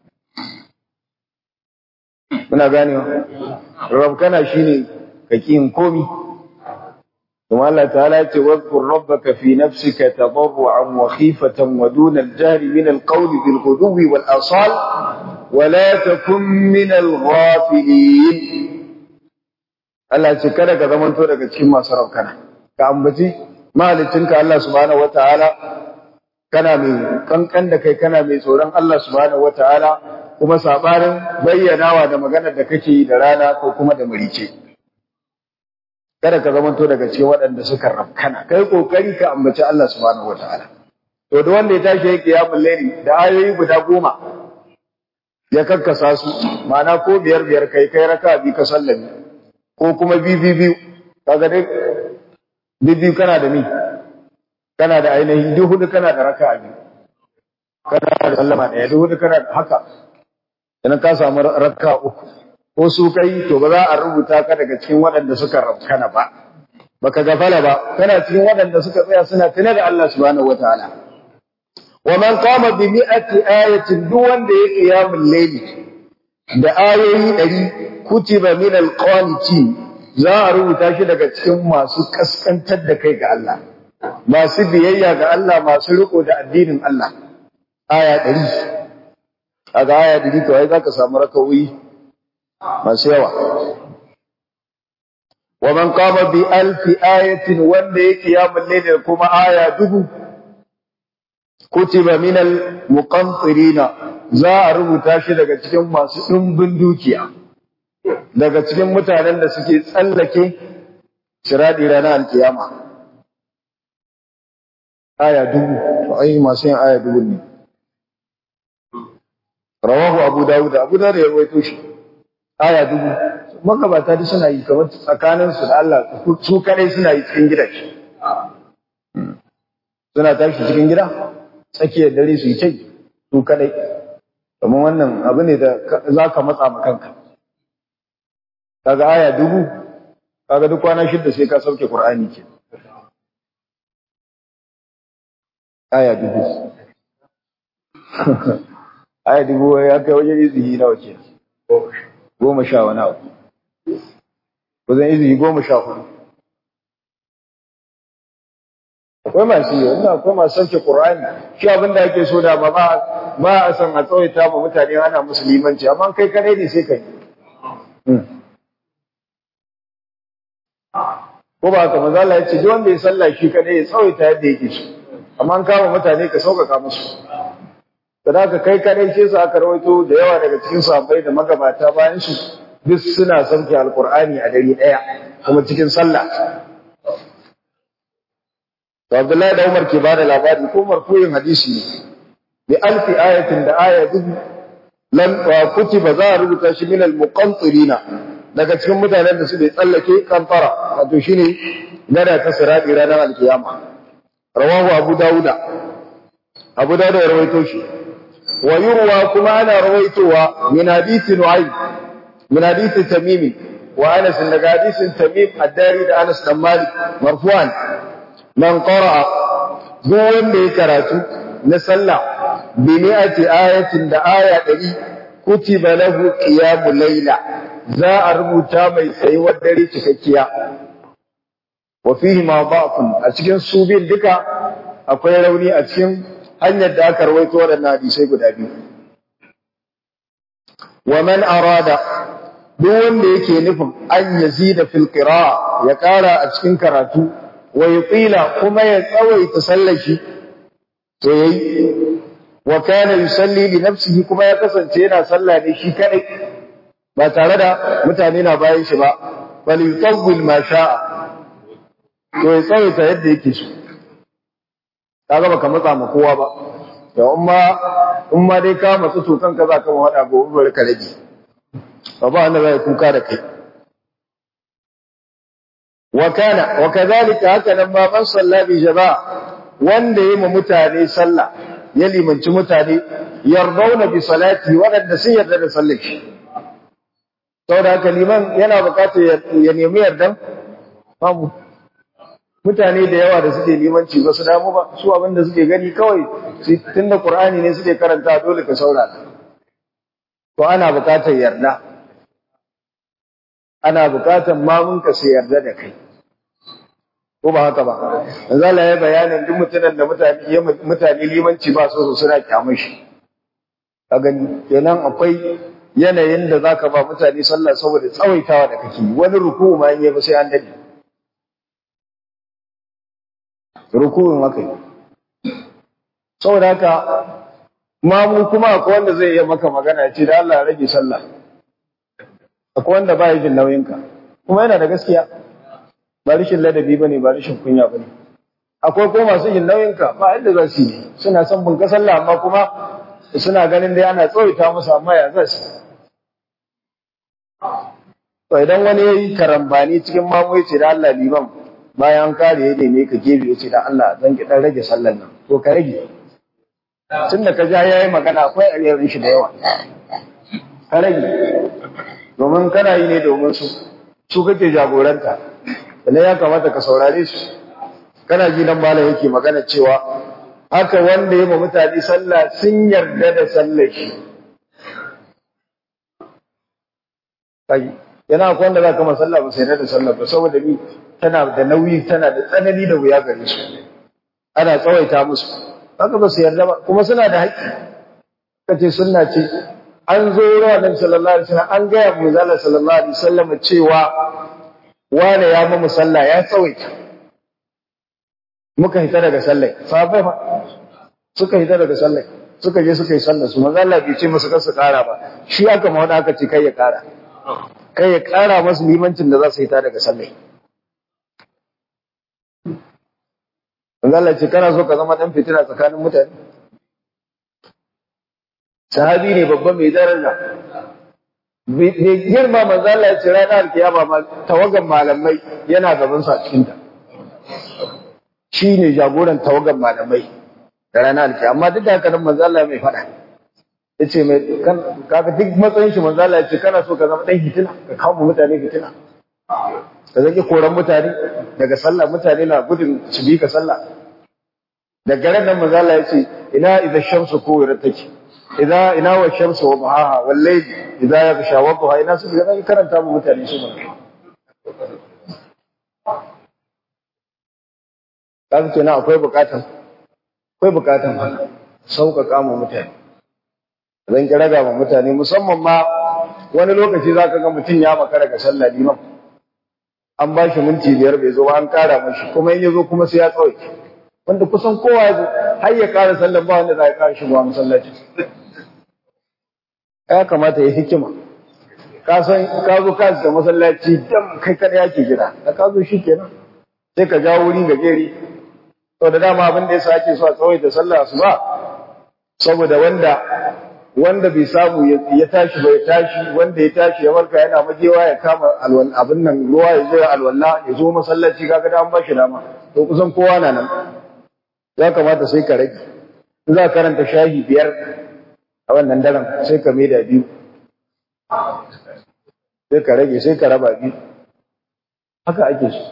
muna ganewa rabkana shine kakin komi kuma Allah ta'ala ce wadhkur rabbaka fi nafsika tadarruan wa khifatan wa duna al-jahr min al-qawl bil ghudwi wal asal wa la takun min al-ghafilin Allah ce kada ka zamanto daga cikin masu rabkana ka ambaci mahalicinka Allah subhanahu wataala kana mai kankan da kai kana mai tsoron Allah subhanahu wataala kuma sabarin bayyanawa da maganar da kake yi da rana ko kuma da murice kada ka zamanto daga cikin waɗanda suka rafkana kai kokari ka ambaci Allah subhanahu wataala to da wanda ya tashi yake ya layli da ayoyi guda goma ya kakkasa su ma'ana ko biyar biyar kai kai raka bi ka sallami ko kuma bi bi biyu kaga dai bi biyu kana da ni kana da ainihin duk hudu kana da raka'a biyu kana da sallama ɗaya duk hudu kana da haka idan ka samu raka'a uku ko su kai to ba za a rubuta ka daga cikin waɗanda suka rabkana ba baka gafala ba kana cikin waɗanda suka tsaya suna tuna da Allah subhanahu wataala wa man qama bi mi'ati ayatin duk wanda ya qiyamul layli da ayoyi ɗari kutiba min alqaniti za a rubuta shi daga cikin masu kaskantar da kai ga Allah masu biyayya ga Allah masu riko da addinin Allah aya ɗari kaga aya ɗari to ai zaka samu rakawi masu yawa wa man qama bi alfi ayatin wanda yake ya mulle kuma aya dubu kutiba min al muqantirina za a rubuta shi daga cikin masu dimbin dukiya daga cikin mutanen da suke tsallake shiradi ranar alkiyama aya dubu to ai masu yin aya dubu ne rawahu abu dawud abu dawud ya rawaito shi aya dubu magabata duk suna yi kamar tsakanin su da Allah su kadai suna yi cikin gida suna tashi cikin gida tsakiyar dare su yi kai su kadai kamar wannan abu ne da za ka matsa ma kanka kaga aya dubu kaga duk kwana shidda sai ka sauke qur'ani ke aya dubu aya dubu ya kai wajen izini nawa ke goma sha wani abu wajen izini goma sha hudu akwai masu yi wanda akwai masu sauke ƙur'ani shi abin da ake so da ba ba a san a tsawaita ma mutane ana musulmanci amma kai kadai ne sai kai ko ba haka maza Allah ya ce duk wanda ya sallah shi kadai ya tsawaita yadda yake so amma an kama mutane ka sauƙaƙa musu da haka kai kadai ce su aka rawaito da yawa daga cikin sahabbai da magabata bayan su duk suna sauke alqur'ani a dare daya kuma cikin sallah to Abdullahi da Umar ke bada labari ko marfuyin hadisi ne bi alfi ayatin da aya dubu lan wa kutiba za a rubuta shi min al-muqantirina daga cikin mutanen da su bai tsallake kantara wato shine gada ta sirati ranar alkiyama rawahu abu dauda abu dauda ya rawaito shi ويروى كما أنا رويتها من حديث نعيم من حديث تميم وأنس إن حديث تميم الداري أنس بن مالك مرفوعا من قرأ دون بكراتو نسلع بمئة آية دا آية دي كتب له قيام الليلة za a rubuta mai tsayuwar dare cikakkiya wa fihi ma da'fun a cikin su bin duka akwai rauni a cikin hanyar da aka rawaito waɗannan hadisai guda biyu. Wa man arada duk wanda yake nufin an yazida fil qira'a ya ƙara a cikin karatu wa yuqila kuma ya tsawaita sallar shi to yayi wa kana yusalli li nafsihi kuma ya kasance yana sallah ne shi kadai ba tare da mutane na bayan shi ba bal yutawwil ma sha'a to ya tsawaita yadda yake so kaga baka matsa ma kowa ba to in ma in ma dai ka matsu to kanka za ka wada gobe bari ka rage ba ba wanda zai kuka da kai wa kana wa kadhalika haka nan ma man salla bi jama'a wanda yayi mu mutane sallah ya limanci mutane yardauna bi salati wadanda sun yarda da sallar shi saboda haka liman yana bukatar ya nemi yardan babu mutane da yawa da suke limanci ba su damu ba su abin da suke gani kawai tunda Qur'ani ne suke karanta dole ka saurara to ana bukatar yarda ana bukatar mamun ka sai yarda da kai ko ba haka ba manzo Allah ya bayanin duk mutanen da mutane mutane limanci ba su suna kyamun shi ka gani kenan akwai yanayin da zaka ba mutane sallah saboda tsawaitawa da kake wani ruku ma in yi ba sai an dade rukun haka yi saboda haka mamu kuma akwai wanda zai iya maka magana ya ce da Allah rage sallah akwai wanda ba ya jin nauyinka kuma yana da gaskiya ba rashin ladabi ba ne ba rashin kunya ba ne akwai kuma masu jin nauyinka ba yadda za su yi suna son bunka sallah amma kuma suna ganin dai ana tsawaita musu amma ya za su to idan wani ya yi karambani cikin mamu ya ce da Allah liman bayan an kare ya neme ka gefe ya ce da Allah zan ki dan rage sallan nan to ka rage tun da ka ja yayi magana akwai alherin shi da yawa ka rage domin kana yi ne domin su su kake jagoranta sannan ya kamata ka saurare su kana ji nan malam yake magana cewa haka wanda ya ma mutane sallah sun yarda da sallar shi kai yana akwai wanda za ka ma sallah ba sai yarda da sallah ba saboda ni tana da nauyi tana da tsanani da wuya gare su ana tsawaita musu haka ba su yarda ba kuma suna da haƙƙi kace sunna ce an zo wurin Annabi sallallahu alaihi wasallam an ga Abu Zala sallallahu alaihi wasallam cewa wane ya mu sallah ya tsawaita muka hita daga sallah sahabbai fa suka hita daga sallah suka je suka yi sallah su manzo Allah bai ce musu kar su kara ba shi aka ma wanda aka ce kai ya kara kai ya kara masu limancin da za su hita daga sallah manzo Allah ce kana so ka zama dan fitina tsakanin mutane sahabi ne babban mai daraja mai girma manzo Allah ya ce ranar kiyama ma tawagan malamai yana gaban sa cikin ta shine jagoran tawagan malamai da ranar kiyama amma duk da haka nan manzo Allah mai fada yace mai kan kaga duk matsayin shi manzo Allah ya ce kana so ka zama dan fitina ka kawo mutane fitina ka zaki koran mutane daga sallah mutane na gudun su bi ka sallah daga ran nan manzo Allah ya ce ina idza shamsu kuwirat take idza ina wa shamsu wa duhaha wal layl idza yaghsha wa duha ina su ga karanta mu mutane su mun kaga kenan akwai bukatan akwai bukatan sauƙaƙa mu mutane zan kira ga mu mutane musamman ma wani lokaci zaka ga mutum ya makara ga sallah liman an ba shi minti biyar bai zo ba an kara mashi kuma in ya zo kuma sai ya tsawai wanda kusan kowa ya zo har ya kara sallan ba wanda za ya kara shigowa masallaci ya kamata ya hikima ka san ka zo ka da masallaci dan kai kada yake gida da ka zo shikenan sai ka jawo wuri ga geri to da dama abin da yasa ake so a tsawaita sallah su ba saboda wanda wanda bai samu ya tashi bai tashi wanda ya tashi ya warka yana majewa ya kama alwal abin nan ruwa ya zo alwala ya zo masallaci kaga da an bashi dama to kusan kowa na nan ya kamata sai ka rage in za ka karanta shahi biyar a wannan daren sai ka maida biyu sai ka rage sai ka raba biyu haka ake so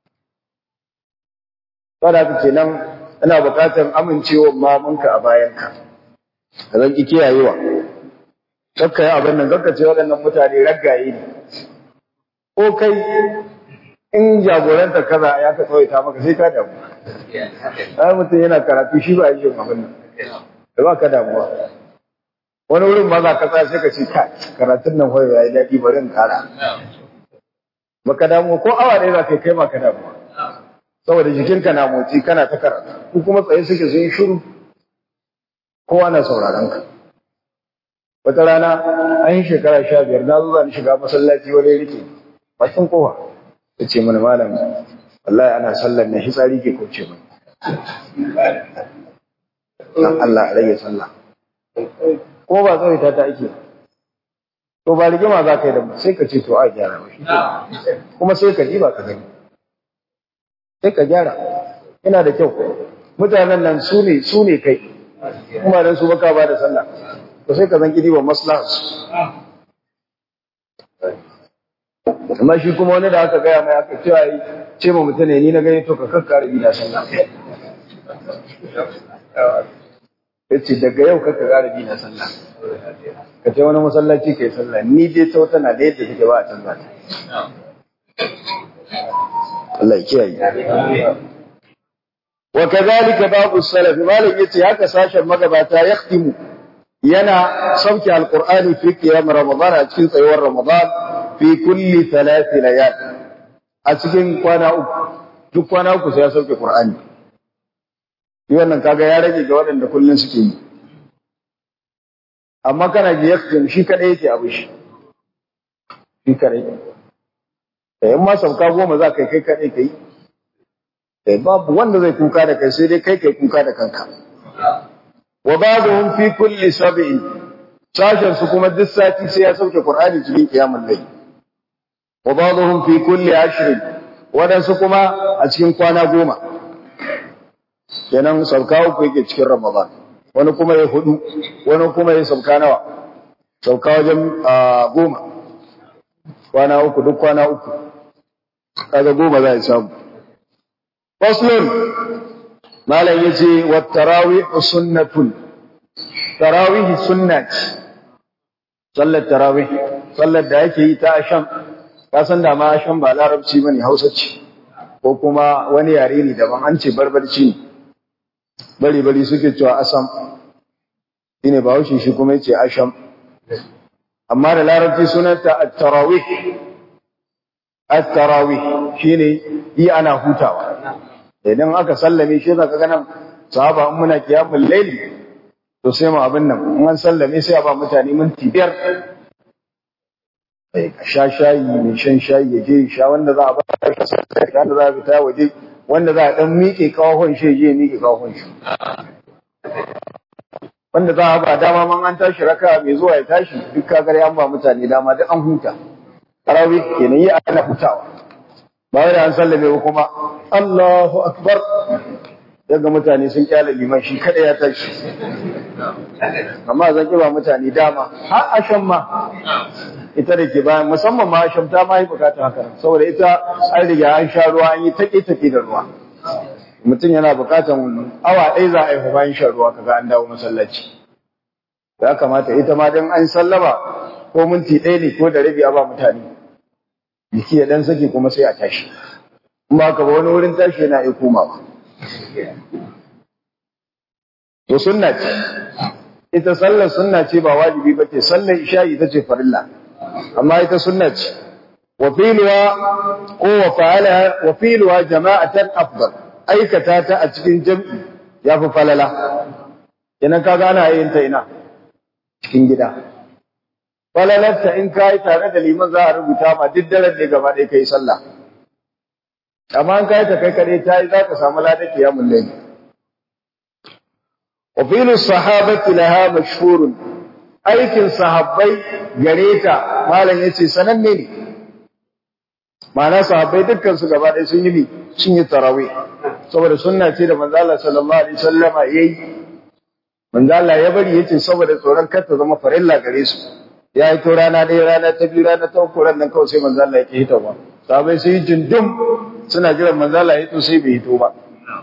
saboda haka kenan ina buƙatar amincewa mamanka a bayanka ka zan ki kiyayewa kakka yi abin nan kakka ce waɗannan mutane raggaye ne ko kai in jagoranta kaza ya ka tsawaita maka sai ka damu ai mutum yana karatu shi ba yin abin nan da ba ka damuwa wani wurin ma za ka tsaya sai ka ce ka karatun nan hoyo ya yi daɗi bari in kara baka damu ko awa ɗaya za ka kai ma ka damuwa saboda jikinka na motsi kana ta karatu ko kuma tsaye suke sun yi shiru kowa na sauraron ka wata rana an yi shekara sha biyar na zo zan shiga masallaci wani rike bakin kowa ya ce mana malam wallahi ana sallar na hitsari ke kauce mai dan Allah a rage sallah ko ba zai ta ta ake to ba rigima za ka yi da sai ka ce to a gyara ba shi kuma sai ka ba ka gani sai ka gyara yana da kyau mutanen nan su ne su ne kai kuma dan su baka ba da sallah to sai ka zan kidi wa maslaha amma shi kuma wani da aka gaya mai aka cewa yi ce ma mutum ne ni na gani to ka kakkare bi da sallah yace daga yau kaka kara bi na sallah ka ce wani masallaci kai sallah ni dai ta wata na da yadda take ba a canza ta Allah ya kiyaye wa kadhalika babu salaf malik yace haka sashen magabata yaktimu yana sauke alqur'ani fi qiyam ramadan a cikin tsayuwar ramadan fi kulli thalath layal a cikin kwana uku duk kwana uku sai ya sauke qur'ani shi wannan kaga ya rage ga waɗanda kullun suke yi amma kana ji yaktim shi kadai yake abu shi shi kadai eh in ma sauka goma za kai kai kadai kai eh babu wanda zai kuka da kai sai dai kai kai kuka da kanka wa ba'dhum fi kulli sab'in sashen su kuma duk sati sai ya sauke qur'ani cikin kiyamul layl wa ba'dhum fi kulli ashrin waɗansu kuma a cikin kwana goma kenan sauka uku yake cikin ramadan wani kuma ya hudu wani kuma ya sauka nawa sauka wajen goma kwana uku duk kwana uku kaga goma za a samu faslun malam yace wa tarawih sunnatun tarawih sunna ce sallar tarawih sallar da yake yi ta asham ka san da ma asham ba larabci bane hausa ce ko kuma wani yare ne daban an ce barbarci ne bari bari suke cewa asam shine ba shi shi kuma yace asham amma da larabci sunanta at-tarawih at-tarawih shine yi ana hutawa idan aka sallame shi zaka ga nan sahaba in muna kiyamul layli to sai mu abin nan in an sallame sai a ba mutane minti biyar eh ka sha shayi mai shan shayi ya je sha wanda za a ba shi wanda za a fita waje wanda za a dan miƙe kawahon shi je miƙe kawahon shi wanda za a ba dama man an tashi raka mai zuwa ya tashi duk kagar an ba mutane dama duk an huta tarawih kenan yi ana hutawa ba wai da an sallame ba kuma Allahu akbar daga mutane sun kyale liman shi kada ya tashi amma zan ba mutane dama har ashan ma ita da ke bayan musamman ma ashan ta ma yi bukatar haka saboda ita an riga an sha ruwa an yi take take da ruwa mutum yana bukatar awa ɗaya za a yi bayan shan ruwa kaga an dawo masallaci ya kamata ita ma dan an sallama ko minti ɗaya ne ko da rabi a ba mutane jiki ya dan sake kuma sai a tashi in ba ka ba wani wurin tashi yana iya komawa to sunna ce ita sallar sunna ce ba wajibi ba ce sallar isha'i ita ce farilla amma ita sunna ce wa filuwa ko wa fa'ala wa filuwa jama'atan afdal aikata ta a cikin jam'i yafi falala idan ka gana yin ta ina cikin gida falalarta in ka yi tare da liman za a rubuta ma duk daren ne gaba ɗaya ka yi sallah amma an kai ta kai kare ta yi za ka samu ladar kiyamun laili wa filu sahabati laha mashhurun aikin sahabbai gare ta malam yace sananne ne ma'ana sahabbai dukkan su gaba ɗaya sun yi ne sun yi tarawih saboda sunna ce da manzo Allah sallallahu alaihi wasallama yayi manzo Allah ya bari yace saboda tsoron kar ta zama farilla gare su ya yi to rana ɗaya rana ta biyu rana ta uku ran nan kawai sai manzo Allah ya ke hitawa sahabbai sai jindum suna jiran manzo Allah ya to sai bai hito ba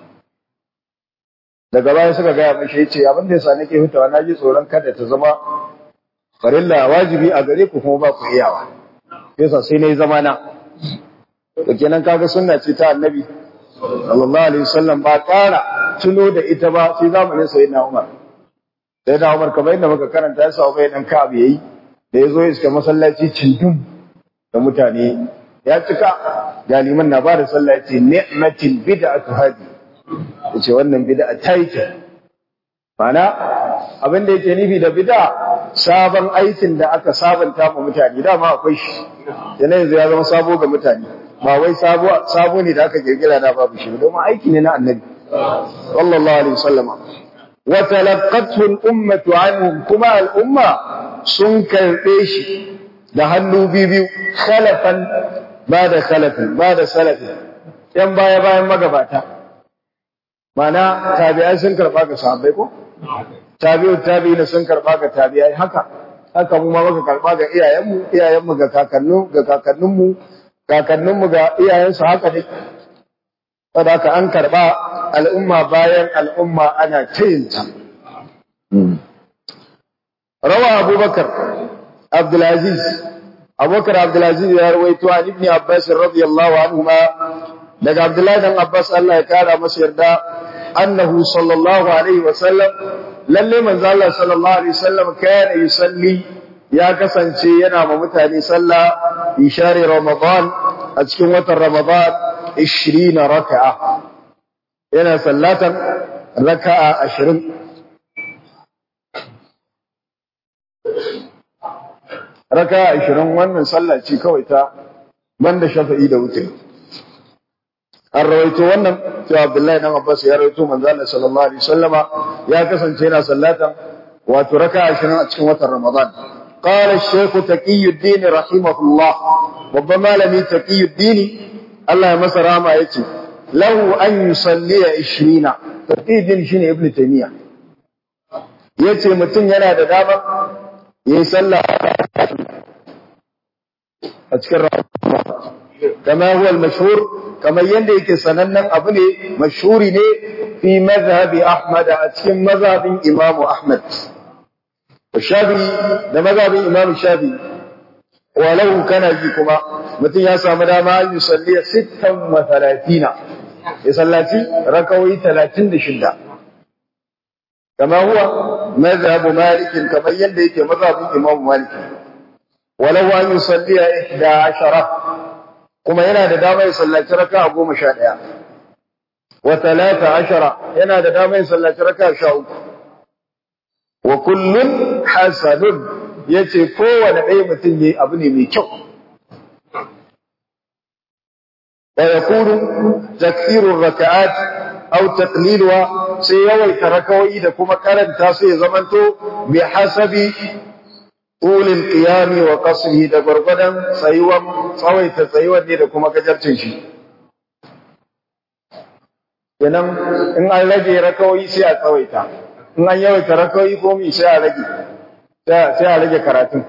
daga baya suka gaya mashi yace abin da yasa nake hutawa na ji tsoron kada ta zama farilla wajibi a gare ku kuma ba ku iyawa yasa sai nayi zama na to kenan kaga sunna ce ta annabi sallallahu alaihi wasallam ba ƙara tuno da ita ba sai zamanin sayyidina Umar sayyidina Umar kamar yadda muka karanta ya sa bai dan Ka'ab yayi da yazo ya iska masallaci cindum da mutane ya cika galiman na ba da sallah yace ni'matil bid'atu hadi yace wannan bid'a ta yi kyau mana abin da yake nufi da bid'a sabon aikin da aka sabanta ma mutane dama akwai shi yana yanzu ya zama sabo ga mutane ba wai sabo sabo ne da aka kirkira da babu shi domin aiki ne na annabi sallallahu alaihi wasallam wa talaqqathu al-ummatu anhum kuma al-umma sun karbe shi da hannu biyu khalafan ba da khalafin ba da salafin yan baya bayan magabata Mana tabi'ai sun karba ga sahabbai ko? Tabi'u tabi'ina sun karba ga tabi'ai haka. Haka mu ma muka karba ga iyayenmu, iyayenmu ga kakannu, ga kakanninmu, kakanninmu ga iyayensu haka ne. Saboda haka an karba al'umma bayan al'umma ana tayinta. Rawa Abubakar Abdulaziz Abubakar Abdulaziz ya rawaito an Ibn Abbas radiyallahu anhuma daga Abdullahi dan Abbas Allah ya kara masa yarda annahu sallallahu alaihi wasallam lalle manzo Allah sallallahu alaihi wasallam kana yusalli ya kasance yana ma mutane sallah ishari ramadan a cikin watan ramadan 20 raka'a yana sallatan raka'a 20 raka'a 20 wannan sallah ce kawai ta banda shafa'i da wutri an rawaito wannan cewa Abdullahi dan Abbas ya rawaito manzo Allah sallallahu alaihi wasallama ya kasance yana sallatan wato raka 20 a cikin watan Ramadan qala ash-shaykh taqiyuddin rahimahullah babban malami taqiyuddin Allah ya masa rama yace lahu an yusalliya 20 taqidin shine ibn taymiya yace mutum yana da dama yayi sallah a cikin ramadan kama huwa al-mashhur kamar yanda yake sanannen abu ne mashhuri ne fi mazhabi ahmad a cikin mazhabin imamu ahmad shafi'i da mazhabin imamu shafi'i walau kana ji kuma mutum ya samu dama an yi salliya sittan wa talatina ya sallaci rakawai talatin da shidda kama huwa mazhabu malikin kamar yadda yake mazhabin imamu maliki walau an yi salliya ihda ashara kuma yana da dama ya sallaci raka goma sha ɗaya wa talata ashara yana da dama ya sallaci raka sha uku wa kullun hasanun yace kowane ɗaya mutum yayi abu ne mai kyau wa yakunu takthiru raka'at aw taqliluha sai yawaita rakawai da kuma karanta sai ya zamanto bi hasabi ulil qiyami wa qasrihi da gurgudan tsayuwan tsawaita tsayuwan ne da kuma gajarcin shi kenan in an rage rakawai sai a tsawaita in an yawaita rakawai ko mi sai a rage sai a rage karatun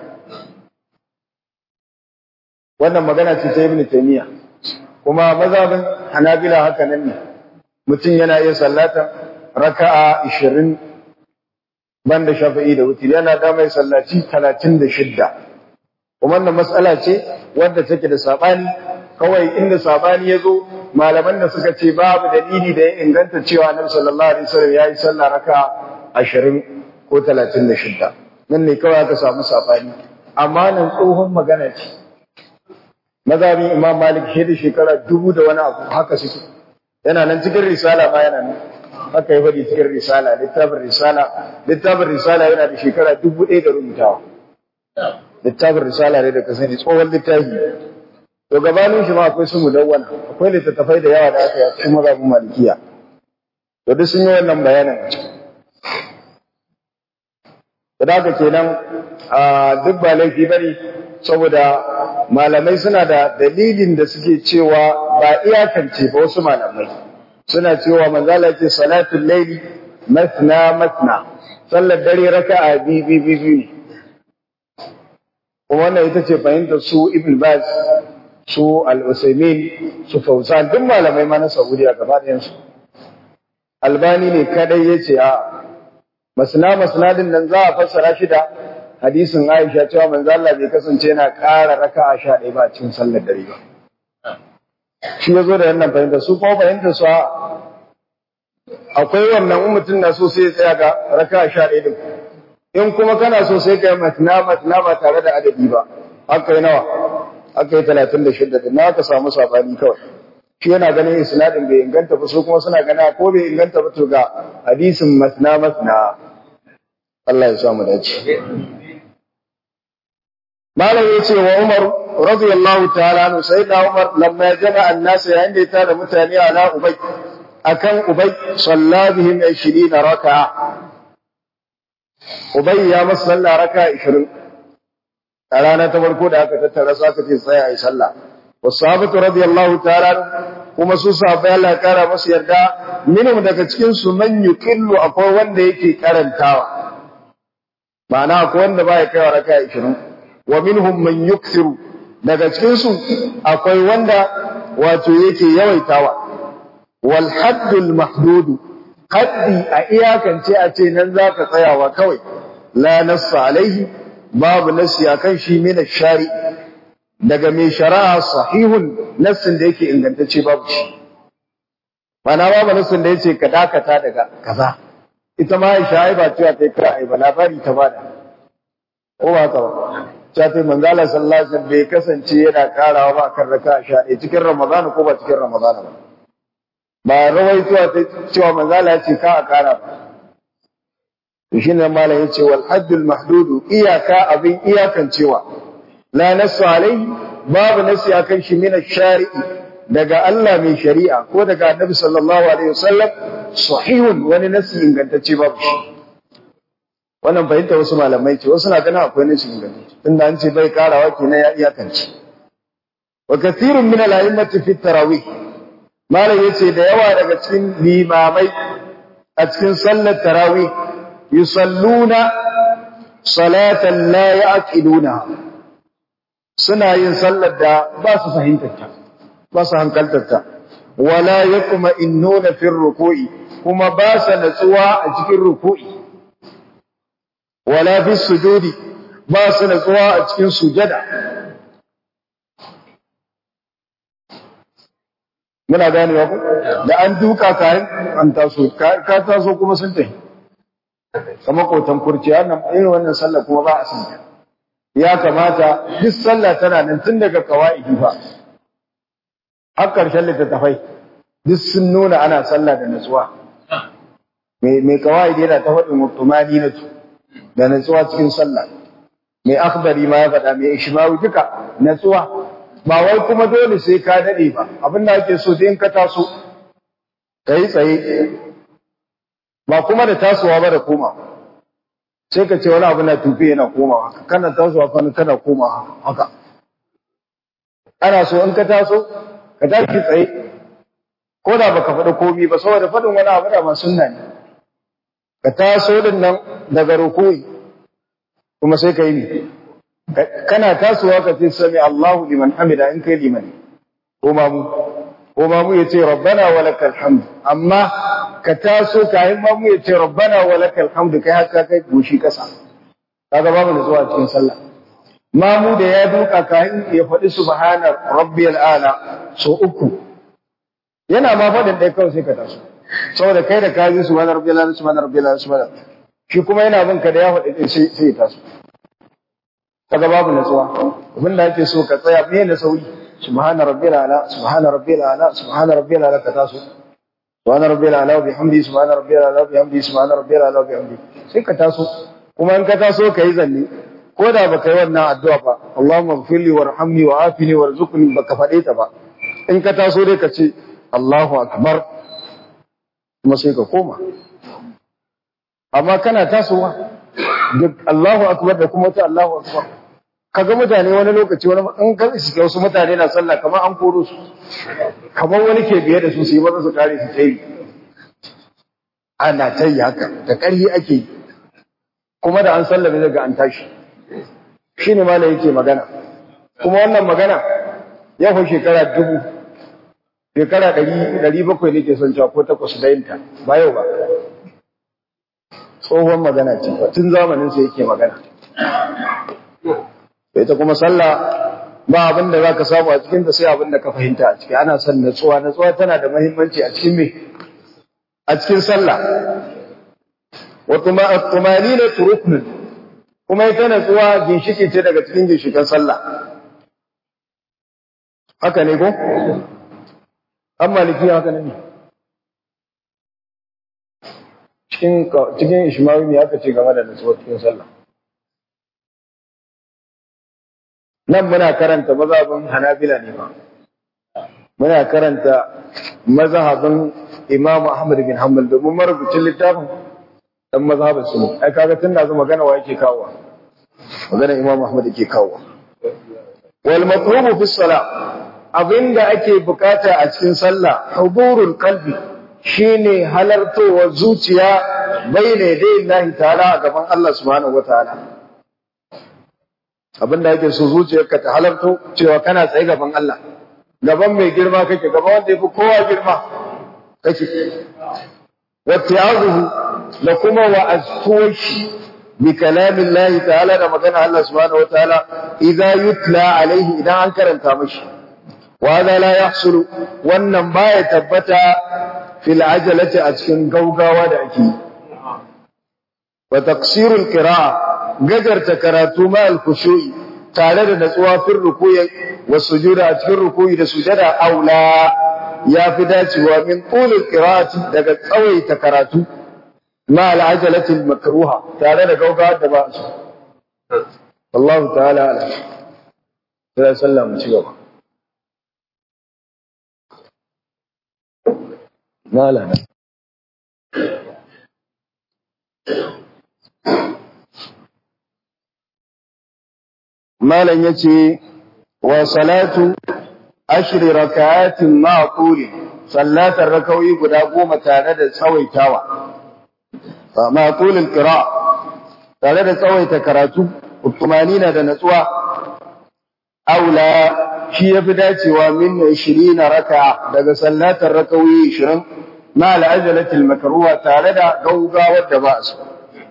wannan magana ce ta ibn taymiya kuma mazhabin hanabila haka nan ne mutum yana iya sallata raka'a 20 banda shafi'i da wutri yana da mai sallaci 36 kuma wannan mas'ala ce wadda take da sabani kawai inda sabani ya zo malaman da suka ce babu dalili da ya inganta cewa annabi sallallahu alaihi wasallam yayi sallah raka'a 20 ko 36 nan ne kawai aka samu sabani amma nan tsohon magana ce mazhabin imam malik shi da shekara dubu da wani abu haka suke yana nan cikin risala ma yana nan haka ya faɗi cikin risala littafin risala littafin risala yana da shekara dubu ɗaya da rubutawa littafin risala ne da ka sani tsohon littafi to gabanin shi ma akwai su mudawwana akwai littattafai da yawa da aka yi a cikin mazhabin malikiya to duk sun yi wannan bayanin da haka kenan duk ba laifi bane saboda malamai suna da dalilin da suke cewa ba iyakance ba wasu malamai suna cewa manzala ce salatul laili masna masna sallar dare raka'a bi bi bi bi kuma wannan ita ce fahimtar su ibn baz su al-usaimin su fawzan duk malamai ma na saudiya gaba ɗayan su albani ne kadai yace a masna masna din nan za a fassara shi da hadisin Aisha cewa manzo Allah bai kasance yana ƙara raka'a sha ɗaya ba cikin sallar dare ba. Shi ya zo da wannan fahimta su kuma fahimta su akwai wannan in mutum na so sai ya tsaya ga raka'a sha ɗaya din. In kuma kana so sai ka yi matna matna ba tare da adadi ba. Haka yi nawa? Haka yi talatin da shidda din na ka samu sabani kawai. Shi yana ganin isnadin bai inganta ba su kuma suna gana ko bai inganta ba to ga hadisin matna matna. Allah ya samu dace. malam yace wa Umar radiyallahu ta'ala anhu sayyidina Umar lamma jama an-nas yayin da ya tara mutane ala Ubay akan Ubay salla bihim 20 raka'a Ubay ya masa sallah raka'a 20 a rana ta farko da aka tattara su aka ce tsaya ayi sallah wasahabatu radiyallahu ta'ala kuma su sahabbai Allah ya kara masu yarda minhum daga cikin su man yuqillu akwai wanda yake karantawa ma'ana akwai wanda baya kaiwa raka'a 20 wa minhum man yukthiru daga cikin su akwai wanda wato yake yawaitawa wal haddul mahdud haddi a iyakance a ce nan zaka tsayawa kawai la nassa alaihi babu nassi akan shi min shari daga mai shari'a sahihun nassin da yake ingantacce babu shi mana babu nassin da yace ka dakata daga kaza ita ma Aisha ai ba cewa kai kira ai ba labari ta bada ko ba ka ba Shafi manzala sallallahu alaihi wasallam bai kasance yana karawa ba kan raka sha ɗaya cikin Ramadan ko ba cikin Ramadan ba. Ba rawaituwa ta cewa manzala ya ce ka a kara ba. To shi ne malam ya ce wal haddul mahdudu iyaka abin iyakan cewa la nasu alaihi babu nasi akan shi min shari'i daga Allah mai shari'a ko daga Annabi sallallahu alaihi wasallam sahihun wani nasi ingantacce babu shi. wannan fahimta wasu malamai ce wasu na ganin akwai nashi ingantacce tunda an ce bai karawa kenan ya iyakance wa kathirun min al-a'immati fi tarawih malam yace da yawa daga cikin limamai a cikin sallar tarawih yusalluna salatan la ya'qiluna suna yin sallar da ba su fahimtar ta ba su hankaltar ta wala yaqma innuna fi ruku'i kuma ba su natsuwa a cikin ruku'i wala fi sujudi ba su natsuwa a cikin sujada muna ganewa ku da an duka kayan an taso ka taso kuma sun tafi kamar kotan kurci wannan irin wannan sallah kuma ba a san ta ya kamata duk sallah tana nan tun daga kawaidi fa har karshen littattafai duk sun nuna ana sallah da natsuwa mai mai kawaidi yana ta faɗin mutumani na da natsuwa cikin sallah mai akhdari ma ya faɗa mai ishmawi duka natsuwa ba wai kuma dole sai ka dade ba abin da ake so in ka taso kai tsaye ba kuma da tasowa ba da koma sai ka ce wani abu na tufi yana komawa kana tasowa kana kana komawa haka ana so in ka taso ka tashi tsaye ko da baka faɗi komi ba saboda faɗin wani abu da ma sunna ne ka taso din nan daga rukuyi kuma sai ka yi ne kana tasowa ka ce sami Allahu liman hamida in kai liman ko mamu ko mamu ya ce rabbana wa lakal hamd amma ka taso kayan mamu ya ce rabbana wa lakal hamd kai haka kai goshi kasa kaga babu da zuwa cikin sallah mamu da ya duka kayan ya faɗi subhana rabbiyal ala so uku yana ma faɗin ɗaya kawai sai ka taso saboda kai da kaji subhana rabbiyal ala subhana rabbiyal ala subhana shi kuma yana bin ka da ya faɗi sai sai ya taso kaga babu natsuwa abin da ake so ka tsaya me na sauyi subhana rabbil ala subhana rabbil ala subhana rabbil ala ka taso subhana rabbil ala wa bihamdi subhana rabbil ala wa bihamdi subhana rabbil ala wa bihamdi sai ka taso kuma in ka taso ka yi zanne ko da baka yi wannan addu'a ba Allahumma ighfirli warhamni wa afini warzuqni baka faɗe ta ba in ka taso dai ka ce Allahu akbar kuma sai ka koma amma kana tasowa duk Allahu akbar da kuma ta Allahu akbar kaga mutane wani lokaci wani in ka iske wasu mutane na sallah kamar an koro su kamar wani ke biye da su su yi maza su kare su tayi ana tayi haka da ƙarfi ake yi kuma da an sallame daga an tashi shine ma yake magana kuma wannan magana ya fi shekara dubu shekara ɗari ɗari bakwai ne ke son cewa ko takwas da yinta ba yau ba tsohon magana ce tun zamanin sa yake magana ita kuma sallah ba abin da za ka samu a cikin ta sai abin da ka fahimta a ciki ana son natsuwa natsuwa tana da muhimmanci a cikin me a cikin sallah wa tumanina ruknun kuma ita natsuwa ginshiki ce daga cikin ginshikan sallah haka ne ko an maliki haka ne cikin cikin ishmawi ne aka ce game da natsuwa cikin sallah nan muna karanta mazhabin hanabila ne ba muna karanta mazhabin imam ahmad bin hanbal domin marubucin littafin dan mazhabin su ne ai kaga tun da zama magana wa yake kawo magana imam ahmad yake kawo wal matlubu fi salat abinda ake bukata a cikin sallah hudurul qalbi shine halartowar zuciya bayyana dai Allah ta'ala a gaban Allah subhanahu wataala abinda yake so zuciyarka ta halarto cewa kana tsaye gaban Allah gaban mai girma kake gaban wanda yafi kowa girma kake watti'azuhu da kuma wa'aztuwashi bi kalamin Allah ta'ala da magana Allah subhanahu wataala idza yutla alaihi idan an karanta mashi wa hadha la yahsulu wannan baya tabbata fil ajalati a cikin gaugawa da ake wa taqsirul qira'a gajarta karatu ma al khushu'i tare da natsuwa fil ruku'i was sujuda a cikin ruku'i da sujada aula ya fi dacewa min tulul qira'ati daga tsawaita karatu ma al ajalati al makruha tare da gaugawa da ba su Allah ta'ala ala sai sallallahu ci gaba Nala. Malam ya ce, wa salatu ashri raka'atin ma tuli sallatar rakawi guda goma tare da tsawaitawa ma tulil qira tare da tsawaita karatu tumanina da natsuwa aula shi yafi dacewa min 20 raka'a daga sallatar rakawi 20 ma al-ajalati al-makruha tare da gaugawar da ba su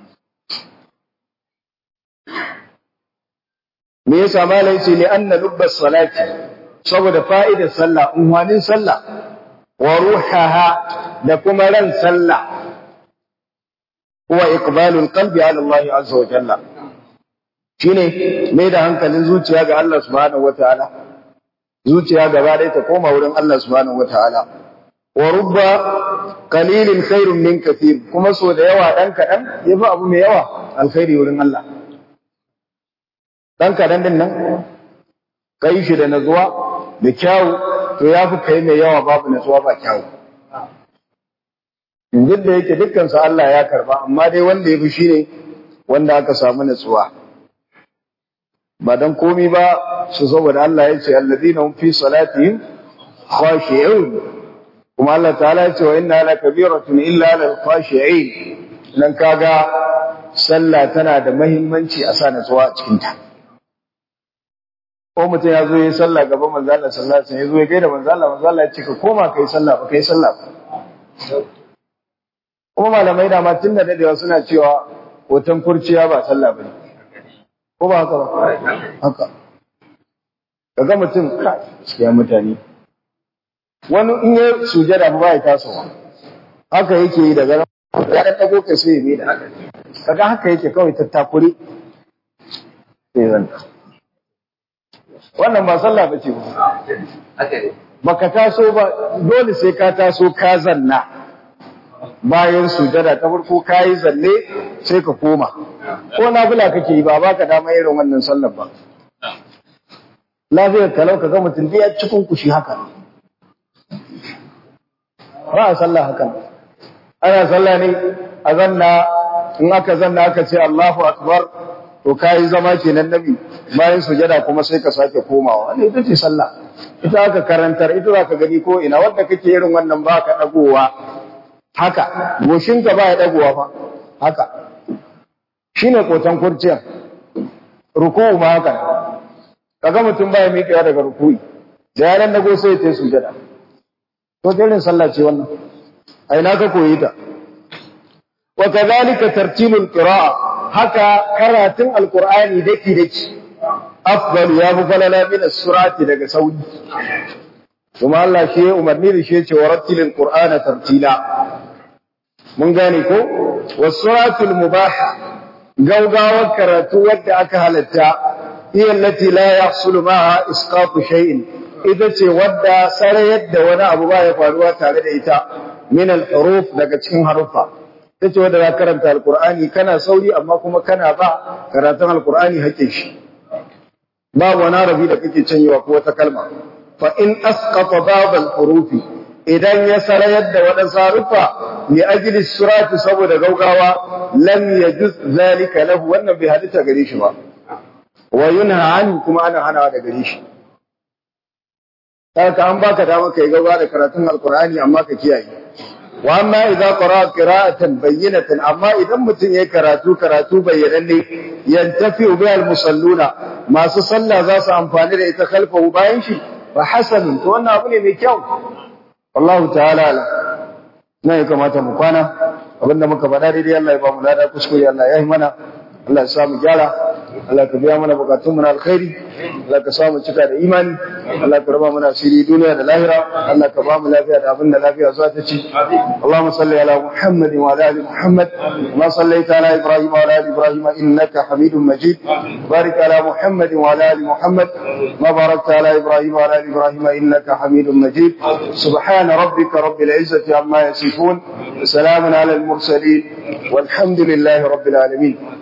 me yasa malai ce li anna lubbas salati saboda fa'idar sallah unwanin sallah wa ruhaha da kuma ran sallah huwa iqbalul qalbi ala Allah azza wa jalla shine mai da hankalin zuciya ga Allah subhanahu wataala zuciya gaba ɗaya ta koma wurin Allah subhanahu wataala wa rubba qalilin khairun min kathir kuma so da yawa dan kadan yafi abu mai yawa alkhairi wurin Allah dan kadan din nan kai shi da nazuwa da kyawu to yafi kai mai yawa babu nazuwa ba kyawu duk da yake dukkan su Allah ya karba amma dai wanda yafi shine wanda aka samu natsuwa ba dan komi ba su saboda Allah ya ce alladina hum fi salatihim khashi'un kuma Allah ta'ala ya ce wa inna la kabiratun illa lil khashi'in nan kaga sallah tana da muhimmanci a sa natsuwa a cikin ta ko mutum ya zo yi sallah gaban manzo Allah sallallahu alaihi wasallam ya zo ya gaida manzo Allah manzo Allah ya ce ka koma kai sallah ba kai sallah ba kuma malamai da ma tun da dadewa suna cewa hoton kurciya ba sallah bane ko ba haka ba haka kaga mutum ka gaskiya mutane wani in ya sujada ba ya tasowa haka yake yi daga ya dan dago kai sai ya mai da haka kaga haka yake kawai tattakure sai zan wannan ba sallah bace ba baka taso ba dole sai ka taso ka zanna bayan sujada ta farko kayi zalle sai ka koma ko nafila kake yi ba baka dama irin wannan sallar ba lafiyar kalau ka ga mutum ya cikin kushi haka ba a sallah haka ana sallah ne a zanna in aka zanna aka ce Allahu akbar to kayi zama kenan nabi bayan sujada kuma sai ka sake komawa wannan ita ce sallah ita aka karantar ita za ka gani ko ina wanda kake irin wannan ba ka dagowa haka goshinka ba ya dagowa fa haka shine kotan kurciya ruku'u ma haka kaga mutum ba ya miƙewa daga ruku'i da yaran dago sai ya sujada to irin sallah ce wannan a ina ka koyi ta wa kadhalika tartilul qira'a haka karatun alqur'ani daki daki afdal ya fi falala min as-surati daga sauri kuma Allah shi ya umarni da shi ya ce wa rattilil qur'ana tartila mun gane ko was-suratul mubaha gaugawar karatu wadda aka halatta iya allati la yahsulu ma'a isqatu shay'in ita ce wadda sarayar da wani abu ba ya faruwa tare da ita min al-huruf daga cikin haruffa ita ce wadda za karanta alqur'ani kana sauri amma kuma kana ba karatun alqur'ani haƙƙin shi babu wani rabi da kake canyewa ko wata kalma fa in asqata bab al-hurufi idan ya sarayar da waɗansu haruffa li ajli surati saboda gaugawa lam yajuz zalika lahu wannan bai hadita gare shi ba wa yunha anhu kuma ana hanawa da gare shi Saka an baka dama kai gaba da karatun Alkur'ani amma ka kiyaye. Wa amma idza qara'a qira'atan bayyinatan amma idan mutum yayi karatu karatu bayyananne yantafi bi al-musalluna masu sallah za su amfani da ita khalfahu bayan shi fa hasanun to wannan abu ne mai kyau. Wallahu ta'ala ala. Na ya kamata mu kwana abinda muka faɗa daidai Allah ya ba mu lada kuskure Allah ya yi mana Allah ya sa mu gyara Allah ka biya mana bukatun mu na alkhairi Allah ka sa mu cika da imani Allah ka raba mana asiri duniya da lahira Allah ka ba mu lafiya da abin da lafiya za ta ci Allahumma salli ala Muhammad wa ala ali Muhammad kama sallaita ala Ibrahim wa ala ali Ibrahim innaka Hamidum Majid barik ala Muhammad wa ala ali Muhammad ma barakta ala Ibrahim wa ala ali Ibrahim innaka Hamidum Majid subhana rabbika rabbil izzati amma yasifun salamun ala al mursalin والحمد لله رب العالمين